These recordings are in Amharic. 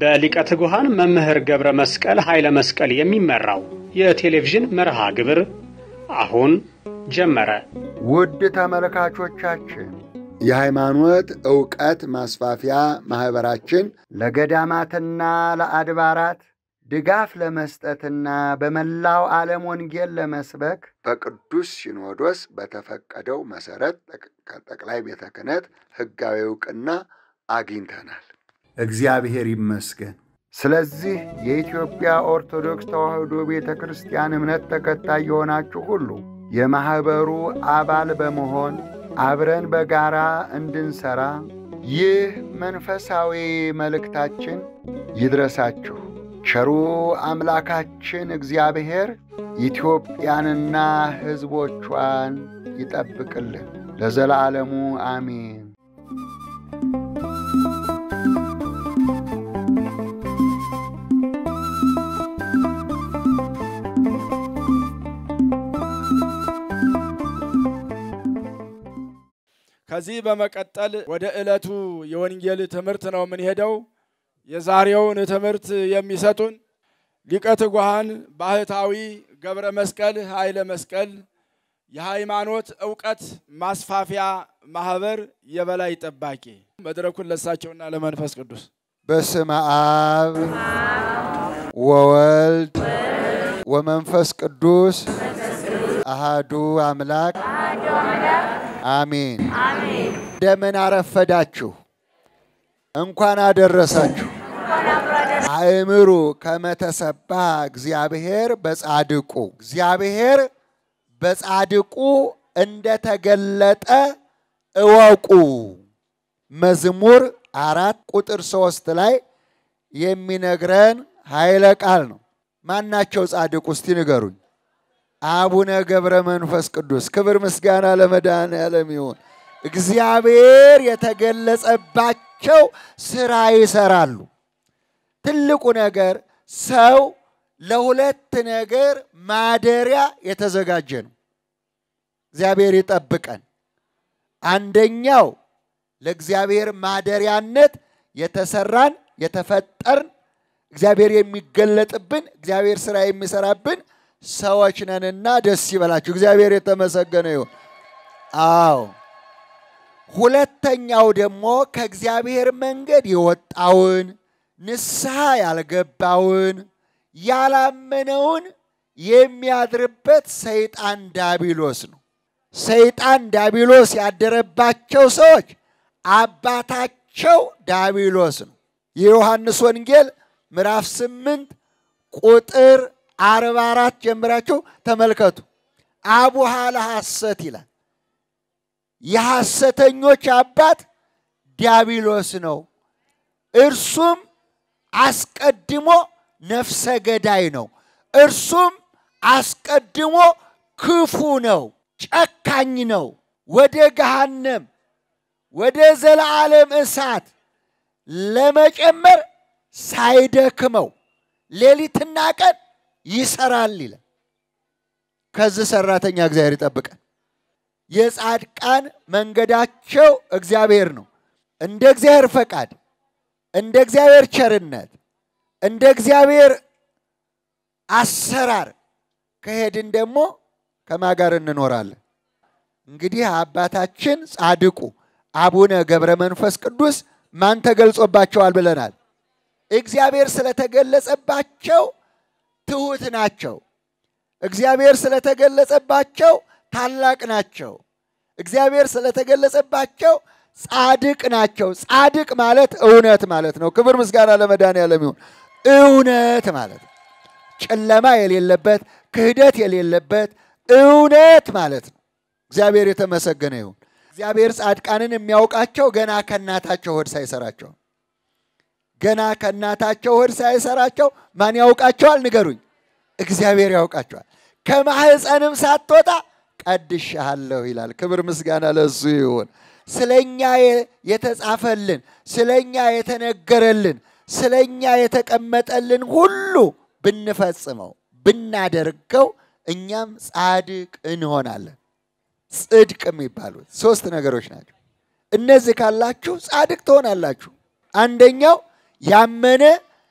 በሊቀ ትጉሃን መምህር ገብረ መስቀል ኃይለ መስቀል የሚመራው የቴሌቪዥን መርሃ ግብር አሁን ጀመረ። ውድ ተመልካቾቻችን የሃይማኖት ዕውቀት ማስፋፊያ ማኅበራችን ለገዳማትና ለአድባራት ድጋፍ ለመስጠትና በመላው ዓለም ወንጌል ለመስበክ በቅዱስ ሲኖዶስ በተፈቀደው መሠረት ከጠቅላይ ቤተ ክህነት ሕጋዊ ዕውቅና አግኝተናል። እግዚአብሔር ይመስገን። ስለዚህ የኢትዮጵያ ኦርቶዶክስ ተዋሕዶ ቤተ ክርስቲያን እምነት ተከታይ የሆናችሁ ሁሉ የማኅበሩ አባል በመሆን አብረን በጋራ እንድንሠራ ይህ መንፈሳዊ መልእክታችን ይድረሳችሁ። ቸሩ አምላካችን እግዚአብሔር ኢትዮጵያንና ሕዝቦቿን ይጠብቅልን ለዘላለሙ አሜን። ከዚህ በመቀጠል ወደ ዕለቱ የወንጌል ትምህርት ነው የምንሄደው። የዛሬውን ትምህርት የሚሰጡን ሊቀ ትጉሃን ባህታዊ ገብረ መስቀል ኃይለ መስቀል የሃይማኖት ዕውቀት ማስፋፊያ ማህበር የበላይ ጠባቂ። መድረኩን ለሳቸውና ለመንፈስ ቅዱስ በስመ አብ ወወልድ ወመንፈስ ቅዱስ አሃዱ አምላክ አሜን። እንደምን አረፈዳችሁ? እንኳን አደረሳችሁ። አእምሩ ከመተሰባ እግዚአብሔር በጻድቁ እግዚአብሔር በጻድቁ እንደተገለጠ እወቁ። መዝሙር አራት ቁጥር ሶስት ላይ የሚነግረን ኃይለ ቃል ነው። ማናቸው ጻድቁ? እስቲ ንገሩኝ። አቡነ ገብረ መንፈስ ቅዱስ። ክብር ምስጋና ለመድኃኔዓለም ይሁን። እግዚአብሔር የተገለጸባቸው ስራ ይሰራሉ። ትልቁ ነገር ሰው ለሁለት ነገር ማደሪያ የተዘጋጀ ነው። እግዚአብሔር ይጠብቀን። አንደኛው ለእግዚአብሔር ማደሪያነት የተሰራን የተፈጠርን እግዚአብሔር የሚገለጥብን እግዚአብሔር ስራ የሚሰራብን ሰዎች ነንና ደስ ይበላችሁ። እግዚአብሔር የተመሰገነ ይሁን። አዎ ሁለተኛው ደግሞ ከእግዚአብሔር መንገድ የወጣውን ንስሐ ያልገባውን ያላመነውን የሚያድርበት ሰይጣን ዳቢሎስ ነው። ሰይጣን ዳቢሎስ ያደረባቸው ሰዎች አባታቸው ዳቢሎስ ነው። የዮሐንስ ወንጌል ምዕራፍ ስምንት ቁጥር አርባ አራት ጀምራችሁ ተመልከቱ። አቡሃ ለሐሰት ይላል። የሐሰተኞች አባት ዲያብሎስ ነው። እርሱም አስቀድሞ ነፍሰ ገዳይ ነው። እርሱም አስቀድሞ ክፉ ነው፣ ጨካኝ ነው። ወደ ገሃነም ወደ ዘለዓለም እሳት ለመጨመር ሳይደክመው ሌሊትና ቀን ይሰራል ይላል። ከዚህ ሰራተኛ እግዚአብሔር ይጠብቀን። የጻድቃን መንገዳቸው እግዚአብሔር ነው። እንደ እግዚአብሔር ፈቃድ፣ እንደ እግዚአብሔር ቸርነት፣ እንደ እግዚአብሔር አሰራር ከሄድን ደግሞ ከማን ጋር እንኖራለን? እንግዲህ አባታችን ጻድቁ አቡነ ገብረ መንፈስ ቅዱስ ማን ተገልጾባቸዋል ብለናል? እግዚአብሔር ስለተገለጸባቸው ትሑት ናቸው። እግዚአብሔር ስለተገለጸባቸው ታላቅ ናቸው። እግዚአብሔር ስለተገለጸባቸው ጻድቅ ናቸው። ጻድቅ ማለት እውነት ማለት ነው። ክብር ምስጋና ለመድኃኔዓለም ይሁን። እውነት ማለት ነው። ጨለማ የሌለበት ክህደት የሌለበት እውነት ማለት ነው። እግዚአብሔር የተመሰገነ ይሁን። እግዚአብሔር ጻድቃንን የሚያውቃቸው ገና ከእናታቸው ሆድ ሳይሰራቸው ገና ከእናታቸው ሆድ ሳይሰራቸው ማን ያውቃቸዋል? ንገሩኝ። እግዚአብሔር ያውቃቸዋል። ከማህፀንም ሳትወጣ ቀድሻለሁ ይላል። ክብር ምስጋና ለእሱ ይሁን። ስለኛ የተጻፈልን፣ ስለኛ የተነገረልን፣ ስለኛ የተቀመጠልን ሁሉ ብንፈጽመው ብናደርገው እኛም ጻድቅ እንሆናለን። ጽድቅ የሚባሉት ሶስት ነገሮች ናቸው። እነዚህ ካላችሁ ጻድቅ ትሆናላችሁ። አንደኛው ያመነ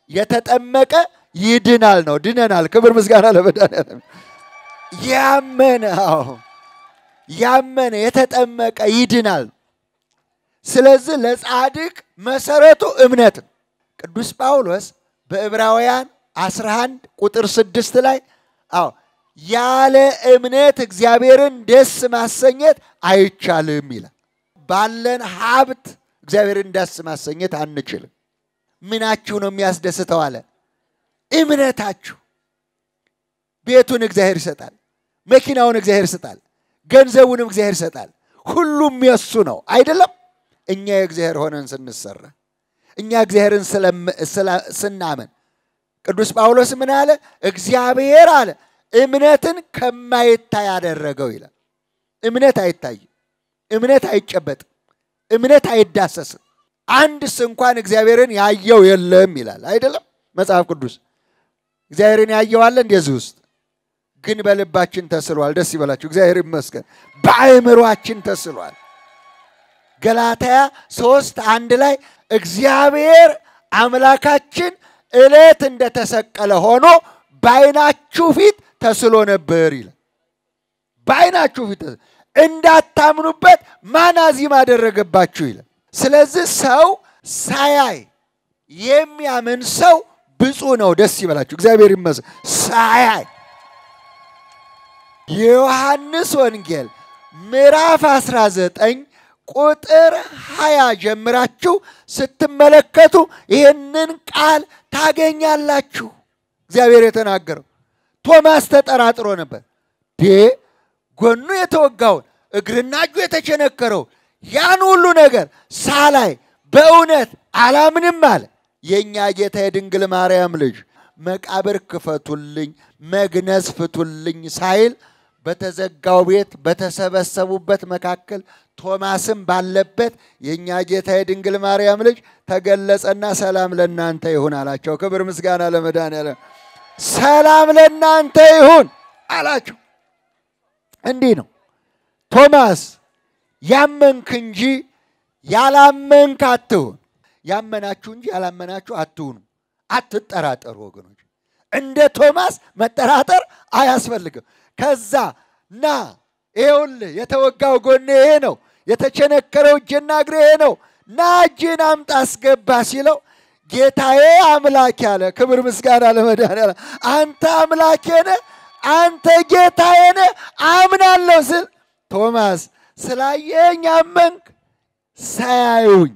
የተጠመቀ ይድናል ነው። ድነናል። ክብር ምስጋና ለመድኃኒዓለም። ያመነ አዎ ያመነ የተጠመቀ ይድናል። ስለዚህ ለጻድቅ መሰረቱ እምነት ነው። ቅዱስ ጳውሎስ በዕብራውያን 11 ቁጥር 6 ላይ አዎ ያለ እምነት እግዚአብሔርን ደስ ማሰኘት አይቻልም ይላል። ባለን ሀብት እግዚአብሔርን ደስ ማሰኘት አንችልም። ምናችሁ ነው የሚያስደስተው አለ? እምነታችሁ። ቤቱን እግዚአብሔር ይሰጣል፣ መኪናውን እግዚአብሔር ይሰጣል፣ ገንዘቡንም እግዚአብሔር ይሰጣል። ሁሉም የሱ ነው አይደለም? እኛ የእግዚአብሔር ሆነን ስንሰራ እኛ እግዚአብሔርን ስናመን ቅዱስ ጳውሎስ ምን አለ? እግዚአብሔር አለ እምነትን ከማይታይ ያደረገው ይላል። እምነት አይታይም፣ እምነት አይጨበጥም፣ እምነት አይዳሰስም። አንድስ እንኳን እግዚአብሔርን ያየው የለም ይላል አይደለም መጽሐፍ ቅዱስ። እግዚአብሔርን ያየው አለ እንደዚህ ውስጥ ግን በልባችን ተስሏል። ደስ ይበላችሁ፣ እግዚአብሔር ይመስገን። በአእምሯችን ተስሏል። ገላትያ ሶስት አንድ ላይ እግዚአብሔር አምላካችን ዕለት እንደተሰቀለ ሆኖ በዓይናችሁ ፊት ተስሎ ነበር ይላል። በዓይናችሁ ፊት እንዳታምኑበት ማን አዚም አደረገባችሁ ይላል። ስለዚህ ሰው ሳያይ የሚያምን ሰው ብፁዕ ነው። ደስ ይበላችሁ፣ እግዚአብሔር ይመስገን። ሳያይ የዮሐንስ ወንጌል ምዕራፍ 19 ቁጥር 20 ጀምራችሁ ስትመለከቱ ይህንን ቃል ታገኛላችሁ። እግዚአብሔር የተናገረው ቶማስ ተጠራጥሮ ነበር። ዴ ጎኑ የተወጋውን እግርና እጁ የተቸነከረው ያን ሁሉ ነገር ሳላይ በእውነት አላምንም አለ። የእኛ ጌታ የድንግል ማርያም ልጅ መቃብር ክፈቱልኝ፣ መግነዝ ፍቱልኝ ሳይል በተዘጋው ቤት በተሰበሰቡበት መካከል ቶማስም ባለበት የእኛ ጌታ የድንግል ማርያም ልጅ ተገለጸና ሰላም ለእናንተ ይሁን አላቸው። ክብር ምስጋና ለመድኃኒዓለም። ሰላም ለእናንተ ይሁን አላቸው። እንዲህ ነው ቶማስ ያመንክ እንጂ ያላመንክ አትሁን። ያመናችሁ እንጂ ያላመናችሁ አትሁኑ። አትጠራጠሩ ወገኖች። እንደ ቶማስ መጠራጠር አያስፈልግም። ከዛ ና ይኸውልህ የተወጋው ጎኔ ይሄ ነው፣ የተቸነከረው እጄና እግሬ ይሄ ነው፣ ና እጅን አምጣ አስገባ ሲለው ጌታዬ አምላኬ አለ። ክብር ምስጋና ለመድኃኒዓለም። አንተ አምላኬ ነህ፣ አንተ ጌታዬ ነህ አምናለሁ ስል ቶማስ ስላየኝ አመንክ? ሳያዩኝ፣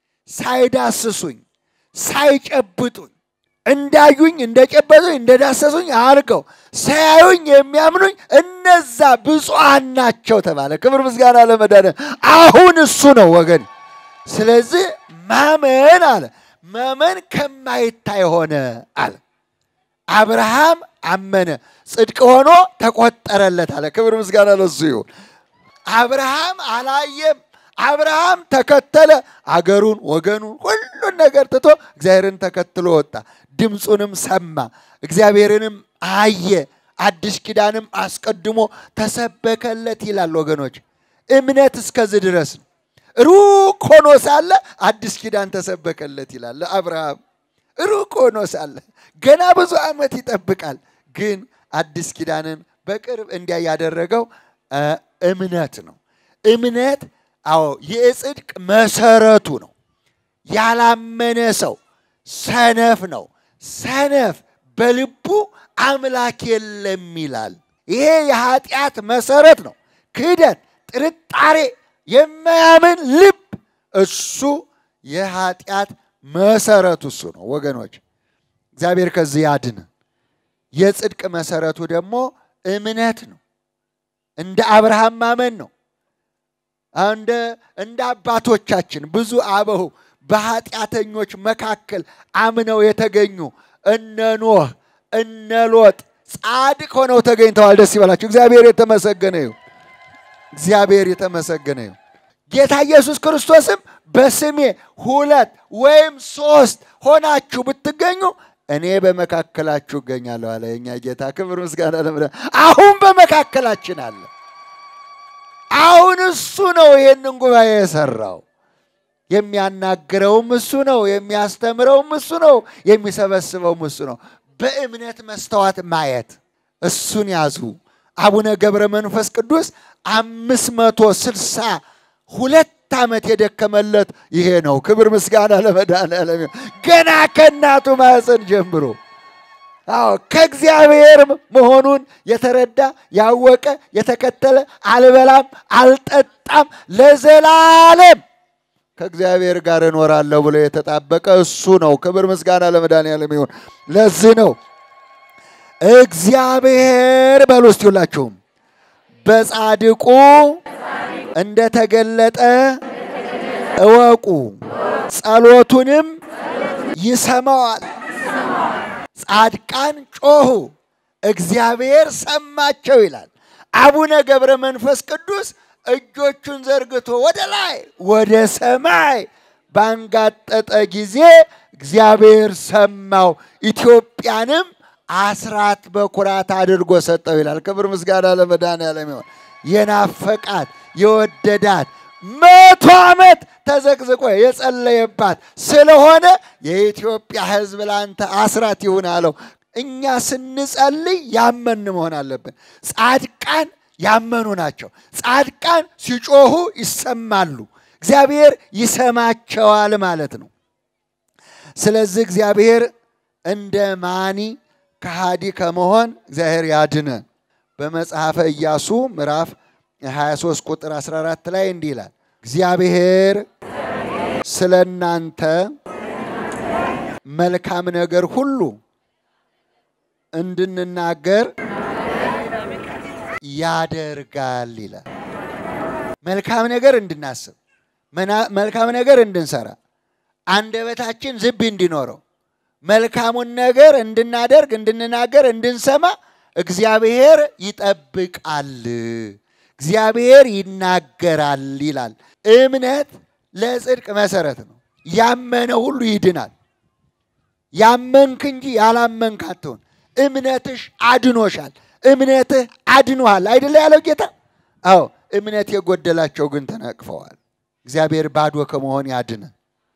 ሳይዳስሱኝ፣ ሳይጨብጡኝ እንዳዩኝ እንደጨበጡኝ እንደዳሰሱኝ አድርገው ሳያዩኝ የሚያምኑኝ እነዛ ብፁዓን ናቸው ተባለ። ክብር ምስጋና ለመድኃኒዓለም። አሁን እሱ ነው ወገን። ስለዚህ ማመን አለ ማመን ከማይታይ ሆነ አለ። አብርሃም አመነ ጽድቅ ሆኖ ተቆጠረለት አለ። ክብር ምስጋና ለሱ ይሁን። አብርሃም አላየም። አብርሃም ተከተለ። አገሩን፣ ወገኑን፣ ሁሉን ነገር ትቶ እግዚአብሔርን ተከትሎ ወጣ። ድምፁንም ሰማ፣ እግዚአብሔርንም አየ። አዲስ ኪዳንም አስቀድሞ ተሰበከለት ይላል ወገኖች። እምነት እስከዚህ ድረስ ነው። ሩቅ ሆኖ ሳለ አዲስ ኪዳን ተሰበከለት ይላል ለአብርሃም። ሩቅ ሆኖ ሳለ ገና ብዙ ዓመት ይጠብቃል። ግን አዲስ ኪዳንን በቅርብ እንዲያ ያደረገው እምነት ነው። እምነት አዎ የጽድቅ መሰረቱ ነው። ያላመነ ሰው ሰነፍ ነው። ሰነፍ በልቡ አምላክ የለም ይላል። ይሄ የኃጢአት መሰረት ነው። ክህደት፣ ጥርጣሬ፣ የማያምን ልብ እሱ የኃጢአት መሰረቱ እሱ ነው ወገኖች። እግዚአብሔር ከዚህ ያድን። የጽድቅ መሰረቱ ደግሞ እምነት ነው። እንደ አብርሃም ማመን ነው። እንደ እንደ አባቶቻችን ብዙ አበው በኃጢአተኞች መካከል አምነው የተገኙ እነ ኖህ እነ ሎጥ ጻድቅ ሆነው ተገኝተዋል። ደስ ይበላችሁ። እግዚአብሔር የተመሰገነ ይሁን። እግዚአብሔር የተመሰገነ ይሁን። ጌታ ኢየሱስ ክርስቶስም በስሜ ሁለት ወይም ሶስት ሆናችሁ ብትገኙ እኔ በመካከላችሁ እገኛለሁ አለ የኛ ጌታ። ክብር ምስጋና ለምደ አሁን በመካከላችን አለ። አሁን እሱ ነው ይሄንን ጉባኤ የሰራው። የሚያናግረውም እሱ ነው፣ የሚያስተምረውም እሱ ነው፣ የሚሰበስበውም እሱ ነው። በእምነት መስተዋት ማየት እሱን ያዙ። አቡነ ገብረ መንፈስ ቅዱስ አምስት መቶ ስልሳ ሁለት ዓመት የደከመለት ይሄ ነው። ክብር ምስጋና ለመድኃኔዓለም ይሁን። ገና ከእናቱ ማኅፀን ጀምሮ አዎ ከእግዚአብሔር መሆኑን የተረዳ ያወቀ የተከተለ አልበላም አልጠጣም ለዘላለም ከእግዚአብሔር ጋር እኖራለሁ ብሎ የተጣበቀ እሱ ነው። ክብር ምስጋና ለመድኃኔዓለም ይሁን። ለዚህ ነው እግዚአብሔር በሉ እስቲ ሁላችሁም በጻድቁ እንደተገለጠ እወቁ፣ ጸሎቱንም ይሰማዋል። ጻድቃን ጮኹ፣ እግዚአብሔር ሰማቸው ይላል። አቡነ ገብረ መንፈስ ቅዱስ እጆቹን ዘርግቶ ወደ ላይ ወደ ሰማይ ባንጋጠጠ ጊዜ እግዚአብሔር ሰማው፣ ኢትዮጵያንም አስራት በኩራት አድርጎ ሰጠው ይላል። ክብር ምስጋና ለመድኃኔዓለም ይሁን። የናፈቃት የወደዳት መቶ ዓመት ተዘቅዝቆ የጸለየባት ስለሆነ የኢትዮጵያ ሕዝብ ለአንተ አስራት ይሁን አለው። እኛ ስንጸልይ ያመን መሆን አለብን። ጻድቃን ያመኑ ናቸው። ጻድቃን ሲጮሁ ይሰማሉ። እግዚአብሔር ይሰማቸዋል ማለት ነው። ስለዚህ እግዚአብሔር እንደ ማኒ ከሃዲ ከመሆን እግዚአብሔር ያድነን። በመጽሐፈ ኢያሱ ምዕራፍ 23 ቁጥር 14 ላይ እንዲህ ይላል፣ እግዚአብሔር ስለ እናንተ መልካም ነገር ሁሉ እንድንናገር ያደርጋል ይላል። መልካም ነገር እንድናስብ፣ መልካም ነገር እንድንሰራ፣ አንደበታችን ዝብ እንዲኖረው፣ መልካሙን ነገር እንድናደርግ፣ እንድንናገር፣ እንድንሰማ እግዚአብሔር ይጠብቃል። እግዚአብሔር ይናገራል ይላል። እምነት ለጽድቅ መሰረት ነው። ያመነ ሁሉ ይድናል። ያመንክ እንጂ ያላመንክ አትሆን። እምነትሽ አድኖሻል። እምነትህ አድኖሃል አይደለ ያለው ጌታ? አዎ እምነት የጎደላቸው ግን ተነቅፈዋል። እግዚአብሔር ባዶ ከመሆን ያድነን።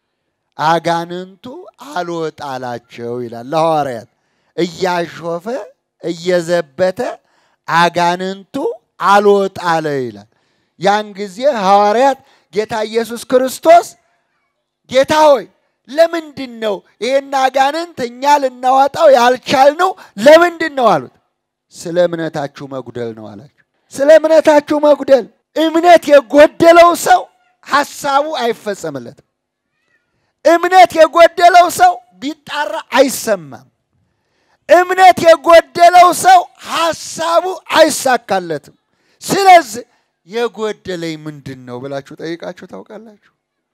አጋንንቱ አልወጣላቸው ይላል ለሐዋርያት እያሾፈ እየዘበተ አጋንንቱ አልወጣለ ይላል። ያን ጊዜ ሐዋርያት ጌታ ኢየሱስ ክርስቶስ ጌታ ሆይ ለምንድን ነው ይህን አጋንንት እኛ ልናወጣው ያልቻልነው ለምንድን ነው አሉት። ስለ እምነታችሁ መጉደል ነው አላቸው። ስለ እምነታችሁ መጉደል። እምነት የጎደለው ሰው ሐሳቡ አይፈጸምለትም። እምነት የጎደለው ሰው ቢጣራ አይሰማም። እምነት የጎደለው ሰው ሐሳቡ አይሳካለትም። ስለዚህ የጎደለኝ ምንድን ነው ብላችሁ ጠይቃችሁ ታውቃላችሁ?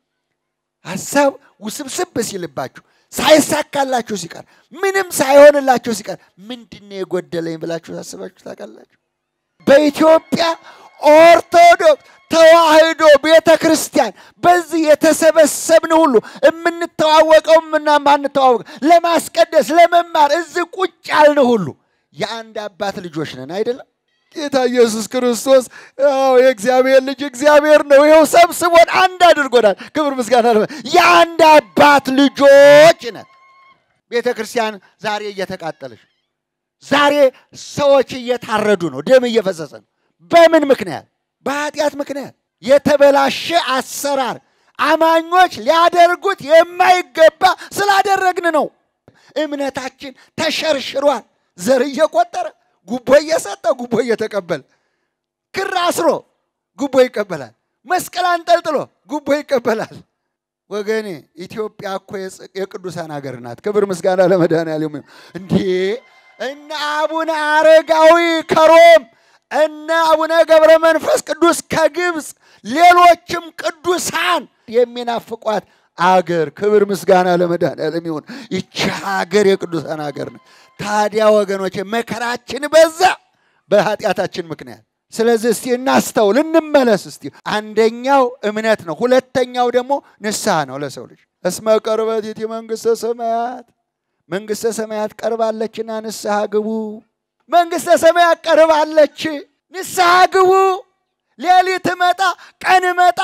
ሐሳብ ውስብስብ ሲልባችሁ ሳይሳካላችሁ ሲቀር ምንም ሳይሆንላችሁ ሲቀር ምንድን ነው የጎደለኝ ብላችሁ ታስባችሁ ታውቃላችሁ? በኢትዮጵያ ኦርቶዶክስ ተዋህዶ ቤተ ክርስቲያን በዚህ የተሰበሰብን ሁሉ የምንተዋወቀው እና ማንተዋወቀው ለማስቀደስ ለመማር እዚህ ቁጭ ያልን ሁሉ የአንድ አባት ልጆች ነን አይደለም? ጌታ ኢየሱስ ክርስቶስ ያው የእግዚአብሔር ልጅ እግዚአብሔር ነው። ይኸው ሰብስቦን አንድ አድርጎናል። ክብር ምስጋና የአንድ አባት ልጆች ነን። ቤተ ክርስቲያን ዛሬ እየተቃጠለች፣ ዛሬ ሰዎች እየታረዱ ነው፣ ደም እየፈሰሰ ነው። በምን ምክንያት? በኃጢአት ምክንያት የተበላሸ አሰራር አማኞች ሊያደርጉት የማይገባ ስላደረግን ነው። እምነታችን ተሸርሽሯል። ዘር እየቆጠረ ጉቦ እየሰጠ ጉቦ እየተቀበለ ክር አስሮ ጉቦ ይቀበላል። መስቀል አንጠልጥሎ ጉቦ ይቀበላል። ወገኔ ኢትዮጵያ እኮ የቅዱሳን ሀገር ናት። ክብር ምስጋና ለመድኃኔዓለም ይሁን። እንዴ እነ አቡነ አረጋዊ ከሮም እነ አቡነ ገብረ መንፈስ ቅዱስ ከግብፅ ሌሎችም ቅዱሳን የሚናፍቋት አገር ክብር ምስጋና ለመድኃኔዓለም ይሁን። ይቺ ሀገር የቅዱሳን ሀገር ነው። ታዲያ ወገኖች መከራችን በዛ በኃጢአታችን ምክንያት። ስለዚህ እስቲ እናስተውል፣ እንመለስ። እስቲ አንደኛው እምነት ነው። ሁለተኛው ደግሞ ንስሐ ነው ለሰው ልጅ እስመ ቀርበት ይእቲ መንግሥተ ሰማያት መንግሥተ ሰማያት ቀርባለችና ንስሐ ግቡ። መንግሥተ ሰማያት ቀርባለች፣ ንስሐ ግቡ። ሌሊት መጣ፣ ቀን መጣ፣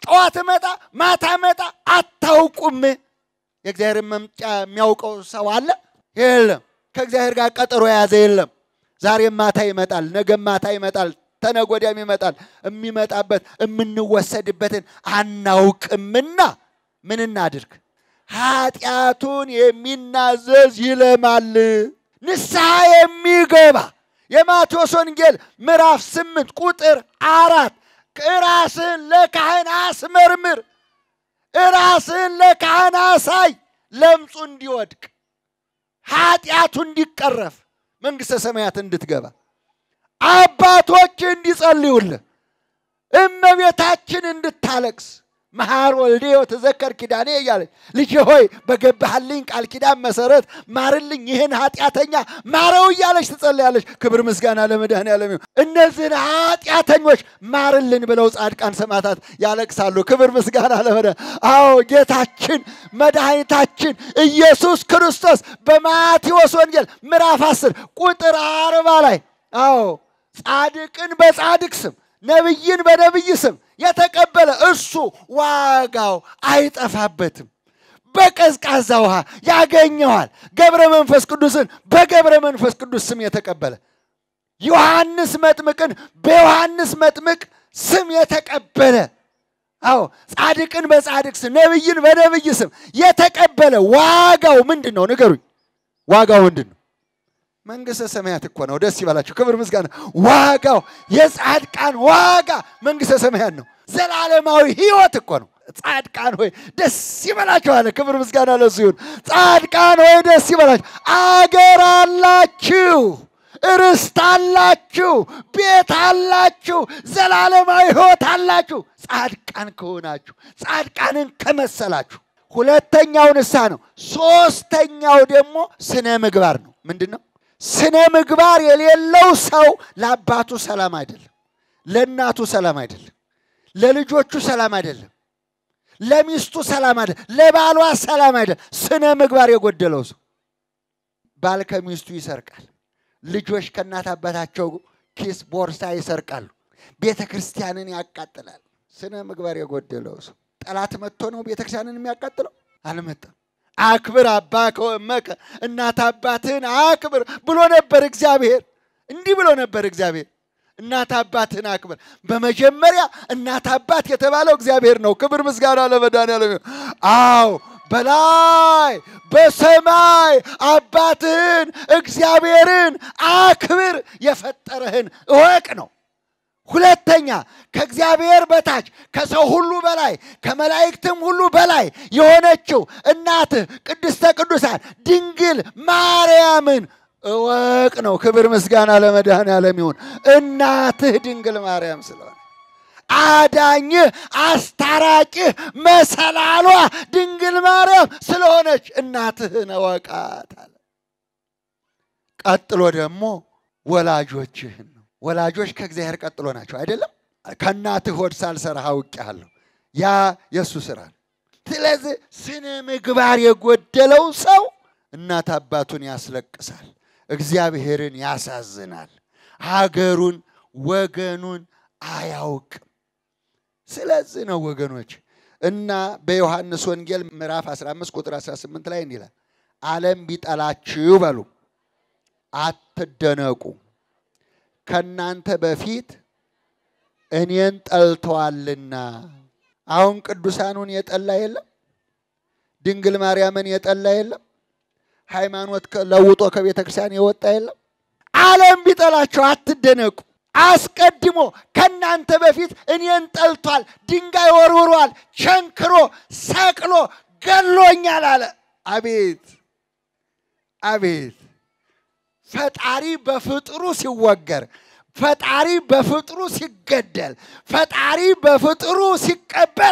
ጠዋት መጣ ማታ መጣ አታውቁም። የእግዚአብሔርን መምጫ የሚያውቀው ሰው አለ? የለም። ከእግዚአብሔር ጋር ቀጠሮ የያዘ የለም። ዛሬም ማታ ይመጣል፣ ነገም ማታ ይመጣል፣ ተነገ ወዲያም ይመጣል። የሚመጣበት የምንወሰድበትን አናውቅምና ምን እናድርግ? ኃጢአቱን የሚናዘዝ ይለማል። ንስሐ የሚገባ የማቴዎስ ወንጌል ምዕራፍ ስምንት ቁጥር አራት ራስህን ለካህን አስመርምር፣ ራስህን ለካህን አሳይ፣ ለምጹ እንዲወድቅ ኃጢአቱ እንዲቀረፍ መንግሥተ ሰማያት እንድትገባ አባቶች እንዲጸልዩልህ እመቤታችን እንድታለቅስ መሐር ወልዴ ወተዘከር ኪዳኔ እያለች ልጄ ሆይ በገባህልኝ ቃል ኪዳን መሰረት ማርልኝ ይህን ኃጢአተኛ ማረው እያለች ትጸልያለች። ክብር ምስጋና ለመድኃኔዓለም ይሁን። እነዚህን ኃጢአተኞች ማርልን ብለው ጻድቃን ሰማዕታት ያለቅሳሉ። ክብር ምስጋና ለመድኃኔ አዎ ጌታችን መድኃኒታችን ኢየሱስ ክርስቶስ በማቴዎስ ወንጌል ምዕራፍ 10 ቁጥር አርባ ላይ አዎ ጻድቅን በጻድቅ ስም ነቢይን በነቢይ ስም የተቀበለ እርሱ ዋጋው አይጠፋበትም። በቀዝቃዛ ውሃ ያገኘዋል። ገብረ መንፈስ ቅዱስን በገብረ መንፈስ ቅዱስ ስም የተቀበለ ዮሐንስ መጥምቅን በዮሐንስ መጥምቅ ስም የተቀበለ አዎ ጻድቅን በጻድቅ ስም ነቢይን በነቢይ ስም የተቀበለ ዋጋው ምንድን ነው? ንገሩኝ። ዋጋው ምንድን ነው? መንግሥተ ሰማያት እኮ ነው። ደስ ይበላችሁ። ክብር ምስጋና። ዋጋው የጻድቃን ዋጋ መንግሥተ ሰማያት ነው። ዘላለማዊ ሕይወት እኮ ነው። ጻድቃን ሆይ ደስ ይበላችሁ አለ። ክብር ምስጋና ለሱ ይሁን። ጻድቃን ሆይ ደስ ይበላችሁ፣ አገር አላችሁ፣ ርስት አላችሁ፣ ቤት አላችሁ፣ ዘላለማዊ ሕይወት አላችሁ። ጻድቃን ከሆናችሁ ጻድቃንን ከመሰላችሁ። ሁለተኛው ንስሐ ነው። ሶስተኛው ደግሞ ስነ ምግባር ነው። ምንድን ነው? ስነ ምግባር የሌለው ሰው ለአባቱ ሰላም አይደለም፣ ለእናቱ ሰላም አይደለም፣ ለልጆቹ ሰላም አይደለም፣ ለሚስቱ ሰላም አይደለም፣ ለባሏ ሰላም አይደለም። ስነ ምግባር የጎደለው ሰው ባል ከሚስቱ ይሰርቃል፣ ልጆች ከእናት አባታቸው ኪስ ቦርሳ ይሰርቃሉ፣ ቤተ ክርስቲያንን ያቃጥላል። ስነ ምግባር የጎደለው ሰው ጠላት መጥቶ ነው ቤተ ክርስቲያንን የሚያቃጥለው? አልመጣም። አክብር አባ ከወመከ እናት አባትህን አክብር ብሎ ነበር እግዚአብሔር። እንዲህ ብሎ ነበር እግዚአብሔር፣ እናት አባትህን አክብር። በመጀመሪያ እናት አባት የተባለው እግዚአብሔር ነው። ክብር ምስጋና ለመድኃኒዓለም ይሁን። አዎ በላይ በሰማይ አባትህን እግዚአብሔርን አክብር፣ የፈጠረህን እወቅ ነው። ሁለተኛ ከእግዚአብሔር በታች ከሰው ሁሉ በላይ ከመላእክትም ሁሉ በላይ የሆነችው እናትህ ቅድስተ ቅዱሳን ድንግል ማርያምን እወቅ ነው። ክብር ምስጋና ለመድኃኔዓለም ይሁን። እናትህ ድንግል ማርያም ስለሆነ አዳኝህ፣ አስታራቂህ፣ መሰላሏ ድንግል ማርያም ስለሆነች እናትህን እወቃት አለ። ቀጥሎ ደግሞ ወላጆችህን ነው። ወላጆች ከእግዚአብሔር ቀጥሎ ናቸው አይደለም? ከእናትህ ሆድ ሳልሰራህ አውቄሃለሁ። ያ የእሱ ስራ ነው። ስለዚህ ስነ ምግባር የጎደለው ሰው እናት አባቱን ያስለቅሳል፣ እግዚአብሔርን ያሳዝናል፣ ሀገሩን ወገኑን አያውቅም። ስለዚህ ነው ወገኖች እና በዮሐንስ ወንጌል ምዕራፍ 15 ቁጥር 18 ላይ እንዲህ ይላል፣ ዓለም ቢጠላችሁ በሉ አትደነቁ ከእናንተ በፊት እኔን ጠልተዋልና። አሁን ቅዱሳኑን የጠላ የለም፣ ድንግል ማርያምን የጠላ የለም፣ ሃይማኖት ለውጦ ከቤተ ክርስቲያን የወጣ የለም። ዓለም ቢጠላቸው አትደነቁ። አስቀድሞ ከእናንተ በፊት እኔን ጠልቷል፣ ድንጋይ ወርውሯል፣ ቸንክሮ ሰቅሎ ገሎኛል አለ። አቤት አቤት! ፈጣሪ በፍጥሩ ሲወገር፣ ፈጣሪ በፍጥሩ ሲገደል፣ ፈጣሪ በፍጥሩ ሲቀበር፣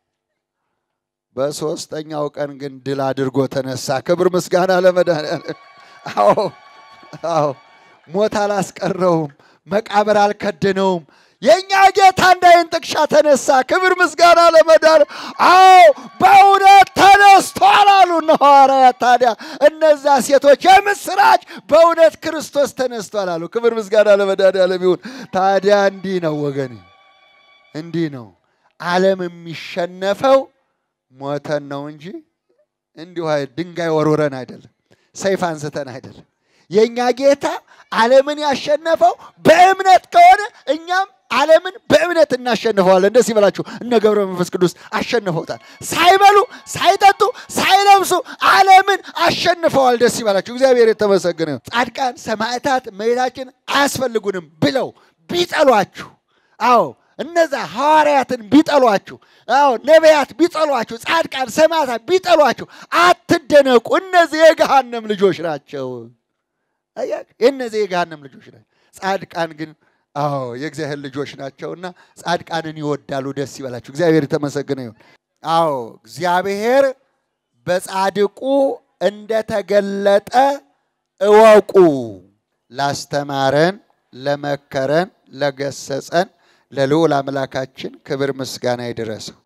በሦስተኛው ቀን ግን ድል አድርጎ ተነሳ። ክብር ምስጋና ለመድኃኒዓለም። አዎ አዎ፣ ሞት አላስቀረውም፣ መቃብር አልከደነውም። የእኛ ጌታ እንዳይን ጥቅሻ ተነሳ። ክብር ምስጋና ለመድኃኒዓለም። አዎ በእውነት ተነስቷል አሉ እነ ሐዋርያት። ታዲያ እነዛ ሴቶች የምስራች በእውነት ክርስቶስ ተነስቷል አሉ። ክብር ምስጋና ለመድኃኒዓለም ይሁን። ታዲያ እንዲህ ነው ወገን፣ እንዲህ ነው ዓለም የሚሸነፈው ሞተን ነው እንጂ እንዲሁ ድንጋይ ወርውረን አይደለም፣ ሰይፍ አንስተን አይደለም። የእኛ ጌታ ዓለምን ያሸነፈው በእምነት ከሆነ እኛም ዓለምን በእምነት እናሸንፈዋለን። ደስ ይበላችሁ። እነ ገብረ መንፈስ ቅዱስ አሸንፈውታል። ሳይበሉ ሳይጠጡ ሳይለብሱ ዓለምን አሸንፈዋል። ደስ ይበላችሁ። እግዚአብሔር የተመሰገነ ይሁን። ጻድቃን ሰማዕታት እመቤታችን አያስፈልጉንም ብለው ቢጠሏችሁ፣ አዎ እነዛ ሐዋርያትን ቢጠሏችሁ፣ አዎ ነቢያት ቢጠሏችሁ፣ ጻድቃን ሰማዕታት ቢጠሏችሁ አትደነቁ። እነዚህ የገሃነም ልጆች ናቸው። አያችሁ፣ የእነዚህ የገሃነም ልጆች ናቸው። ጻድቃን ግን አዎ የእግዚአብሔር ልጆች ናቸውና ጻድቃንን ይወዳሉ። ደስ ይበላችሁ። እግዚአብሔር የተመሰገነ ይሁን። አዎ እግዚአብሔር በጻድቁ እንደተገለጠ እወቁ። ላስተማረን፣ ለመከረን፣ ለገሰጸን ለልዑል አምላካችን ክብር ምስጋና ይድረሰው።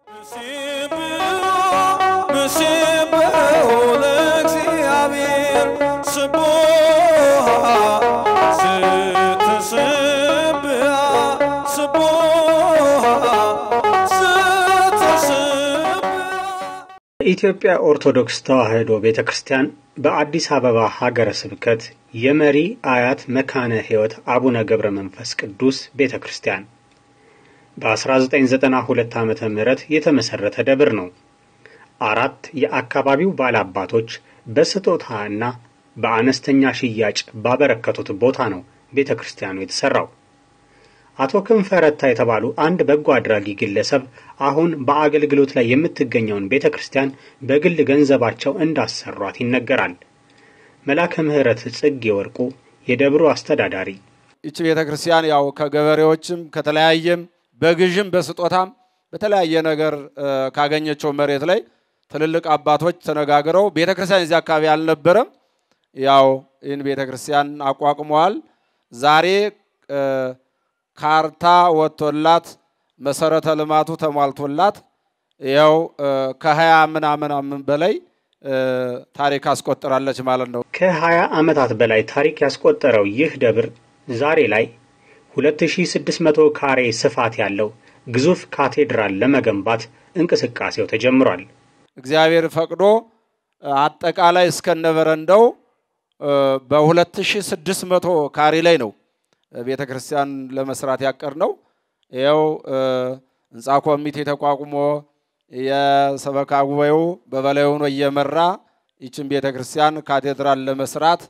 ምስብሖ ለእግዚአብሔር ስቡሕ ስትስብሐ ስቡሕ ስትስብሐ የኢትዮጵያ ኦርቶዶክስ ተዋሕዶ ቤተ ክርስቲያን በአዲስ አበባ ሀገረ ስብከት የመሪ አያት መካነ ሕይወት አቡነ ገብረ መንፈስ ቅዱስ ቤተ ክርስቲያን በ1992 ዓ ም የተመሠረተ ደብር ነው። አራት የአካባቢው ባላባቶች በስጦታ እና በአነስተኛ ሽያጭ ባበረከቱት ቦታ ነው ቤተ ክርስቲያኑ የተሠራው። አቶ ክንፈ ረታ የተባሉ አንድ በጎ አድራጊ ግለሰብ አሁን በአገልግሎት ላይ የምትገኘውን ቤተ ክርስቲያን በግል ገንዘባቸው እንዳሰሯት ይነገራል። መላከ ምሕረት ጽጌ ወርቁ የደብሩ አስተዳዳሪ ይቺ ቤተ ክርስቲያን ያው ከገበሬዎችም ከተለያየም በግዥም በስጦታም በተለያየ ነገር እ፣ ካገኘችው መሬት ላይ ትልልቅ አባቶች ተነጋግረው ቤተ ክርስቲያን እዚህ አካባቢ አልነበረም። ያው ይህን ቤተ ክርስቲያን አቋቁመዋል። ዛሬ እ፣ ካርታ ወጥቶላት መሰረተ ልማቱ ተሟልቶላት ያው እ፣ ከሀያ ምናምን አምን በላይ እ፣ ታሪክ አስቆጥራለች ማለት ነው። ከ20 ዓመታት በላይ ታሪክ ያስቆጠረው ይህ ደብር ዛሬ ላይ 2600 ካሬ ስፋት ያለው ግዙፍ ካቴድራል ለመገንባት እንቅስቃሴው ተጀምሯል። እግዚአብሔር ፈቅዶ እ፣ አጠቃላይ እስከነበረንደው በ2600 ካሬ ላይ ነው ቤተ ክርስቲያን ለመስራት ያቀር ነው። ይኸው እ፣ ህንፃ ኮሚቴ ተቋቁሞ የሰበካ ጉባኤው በበላይ ሆኖ እየመራ ይችን ቤተ ክርስቲያን ካቴድራል ለመስራት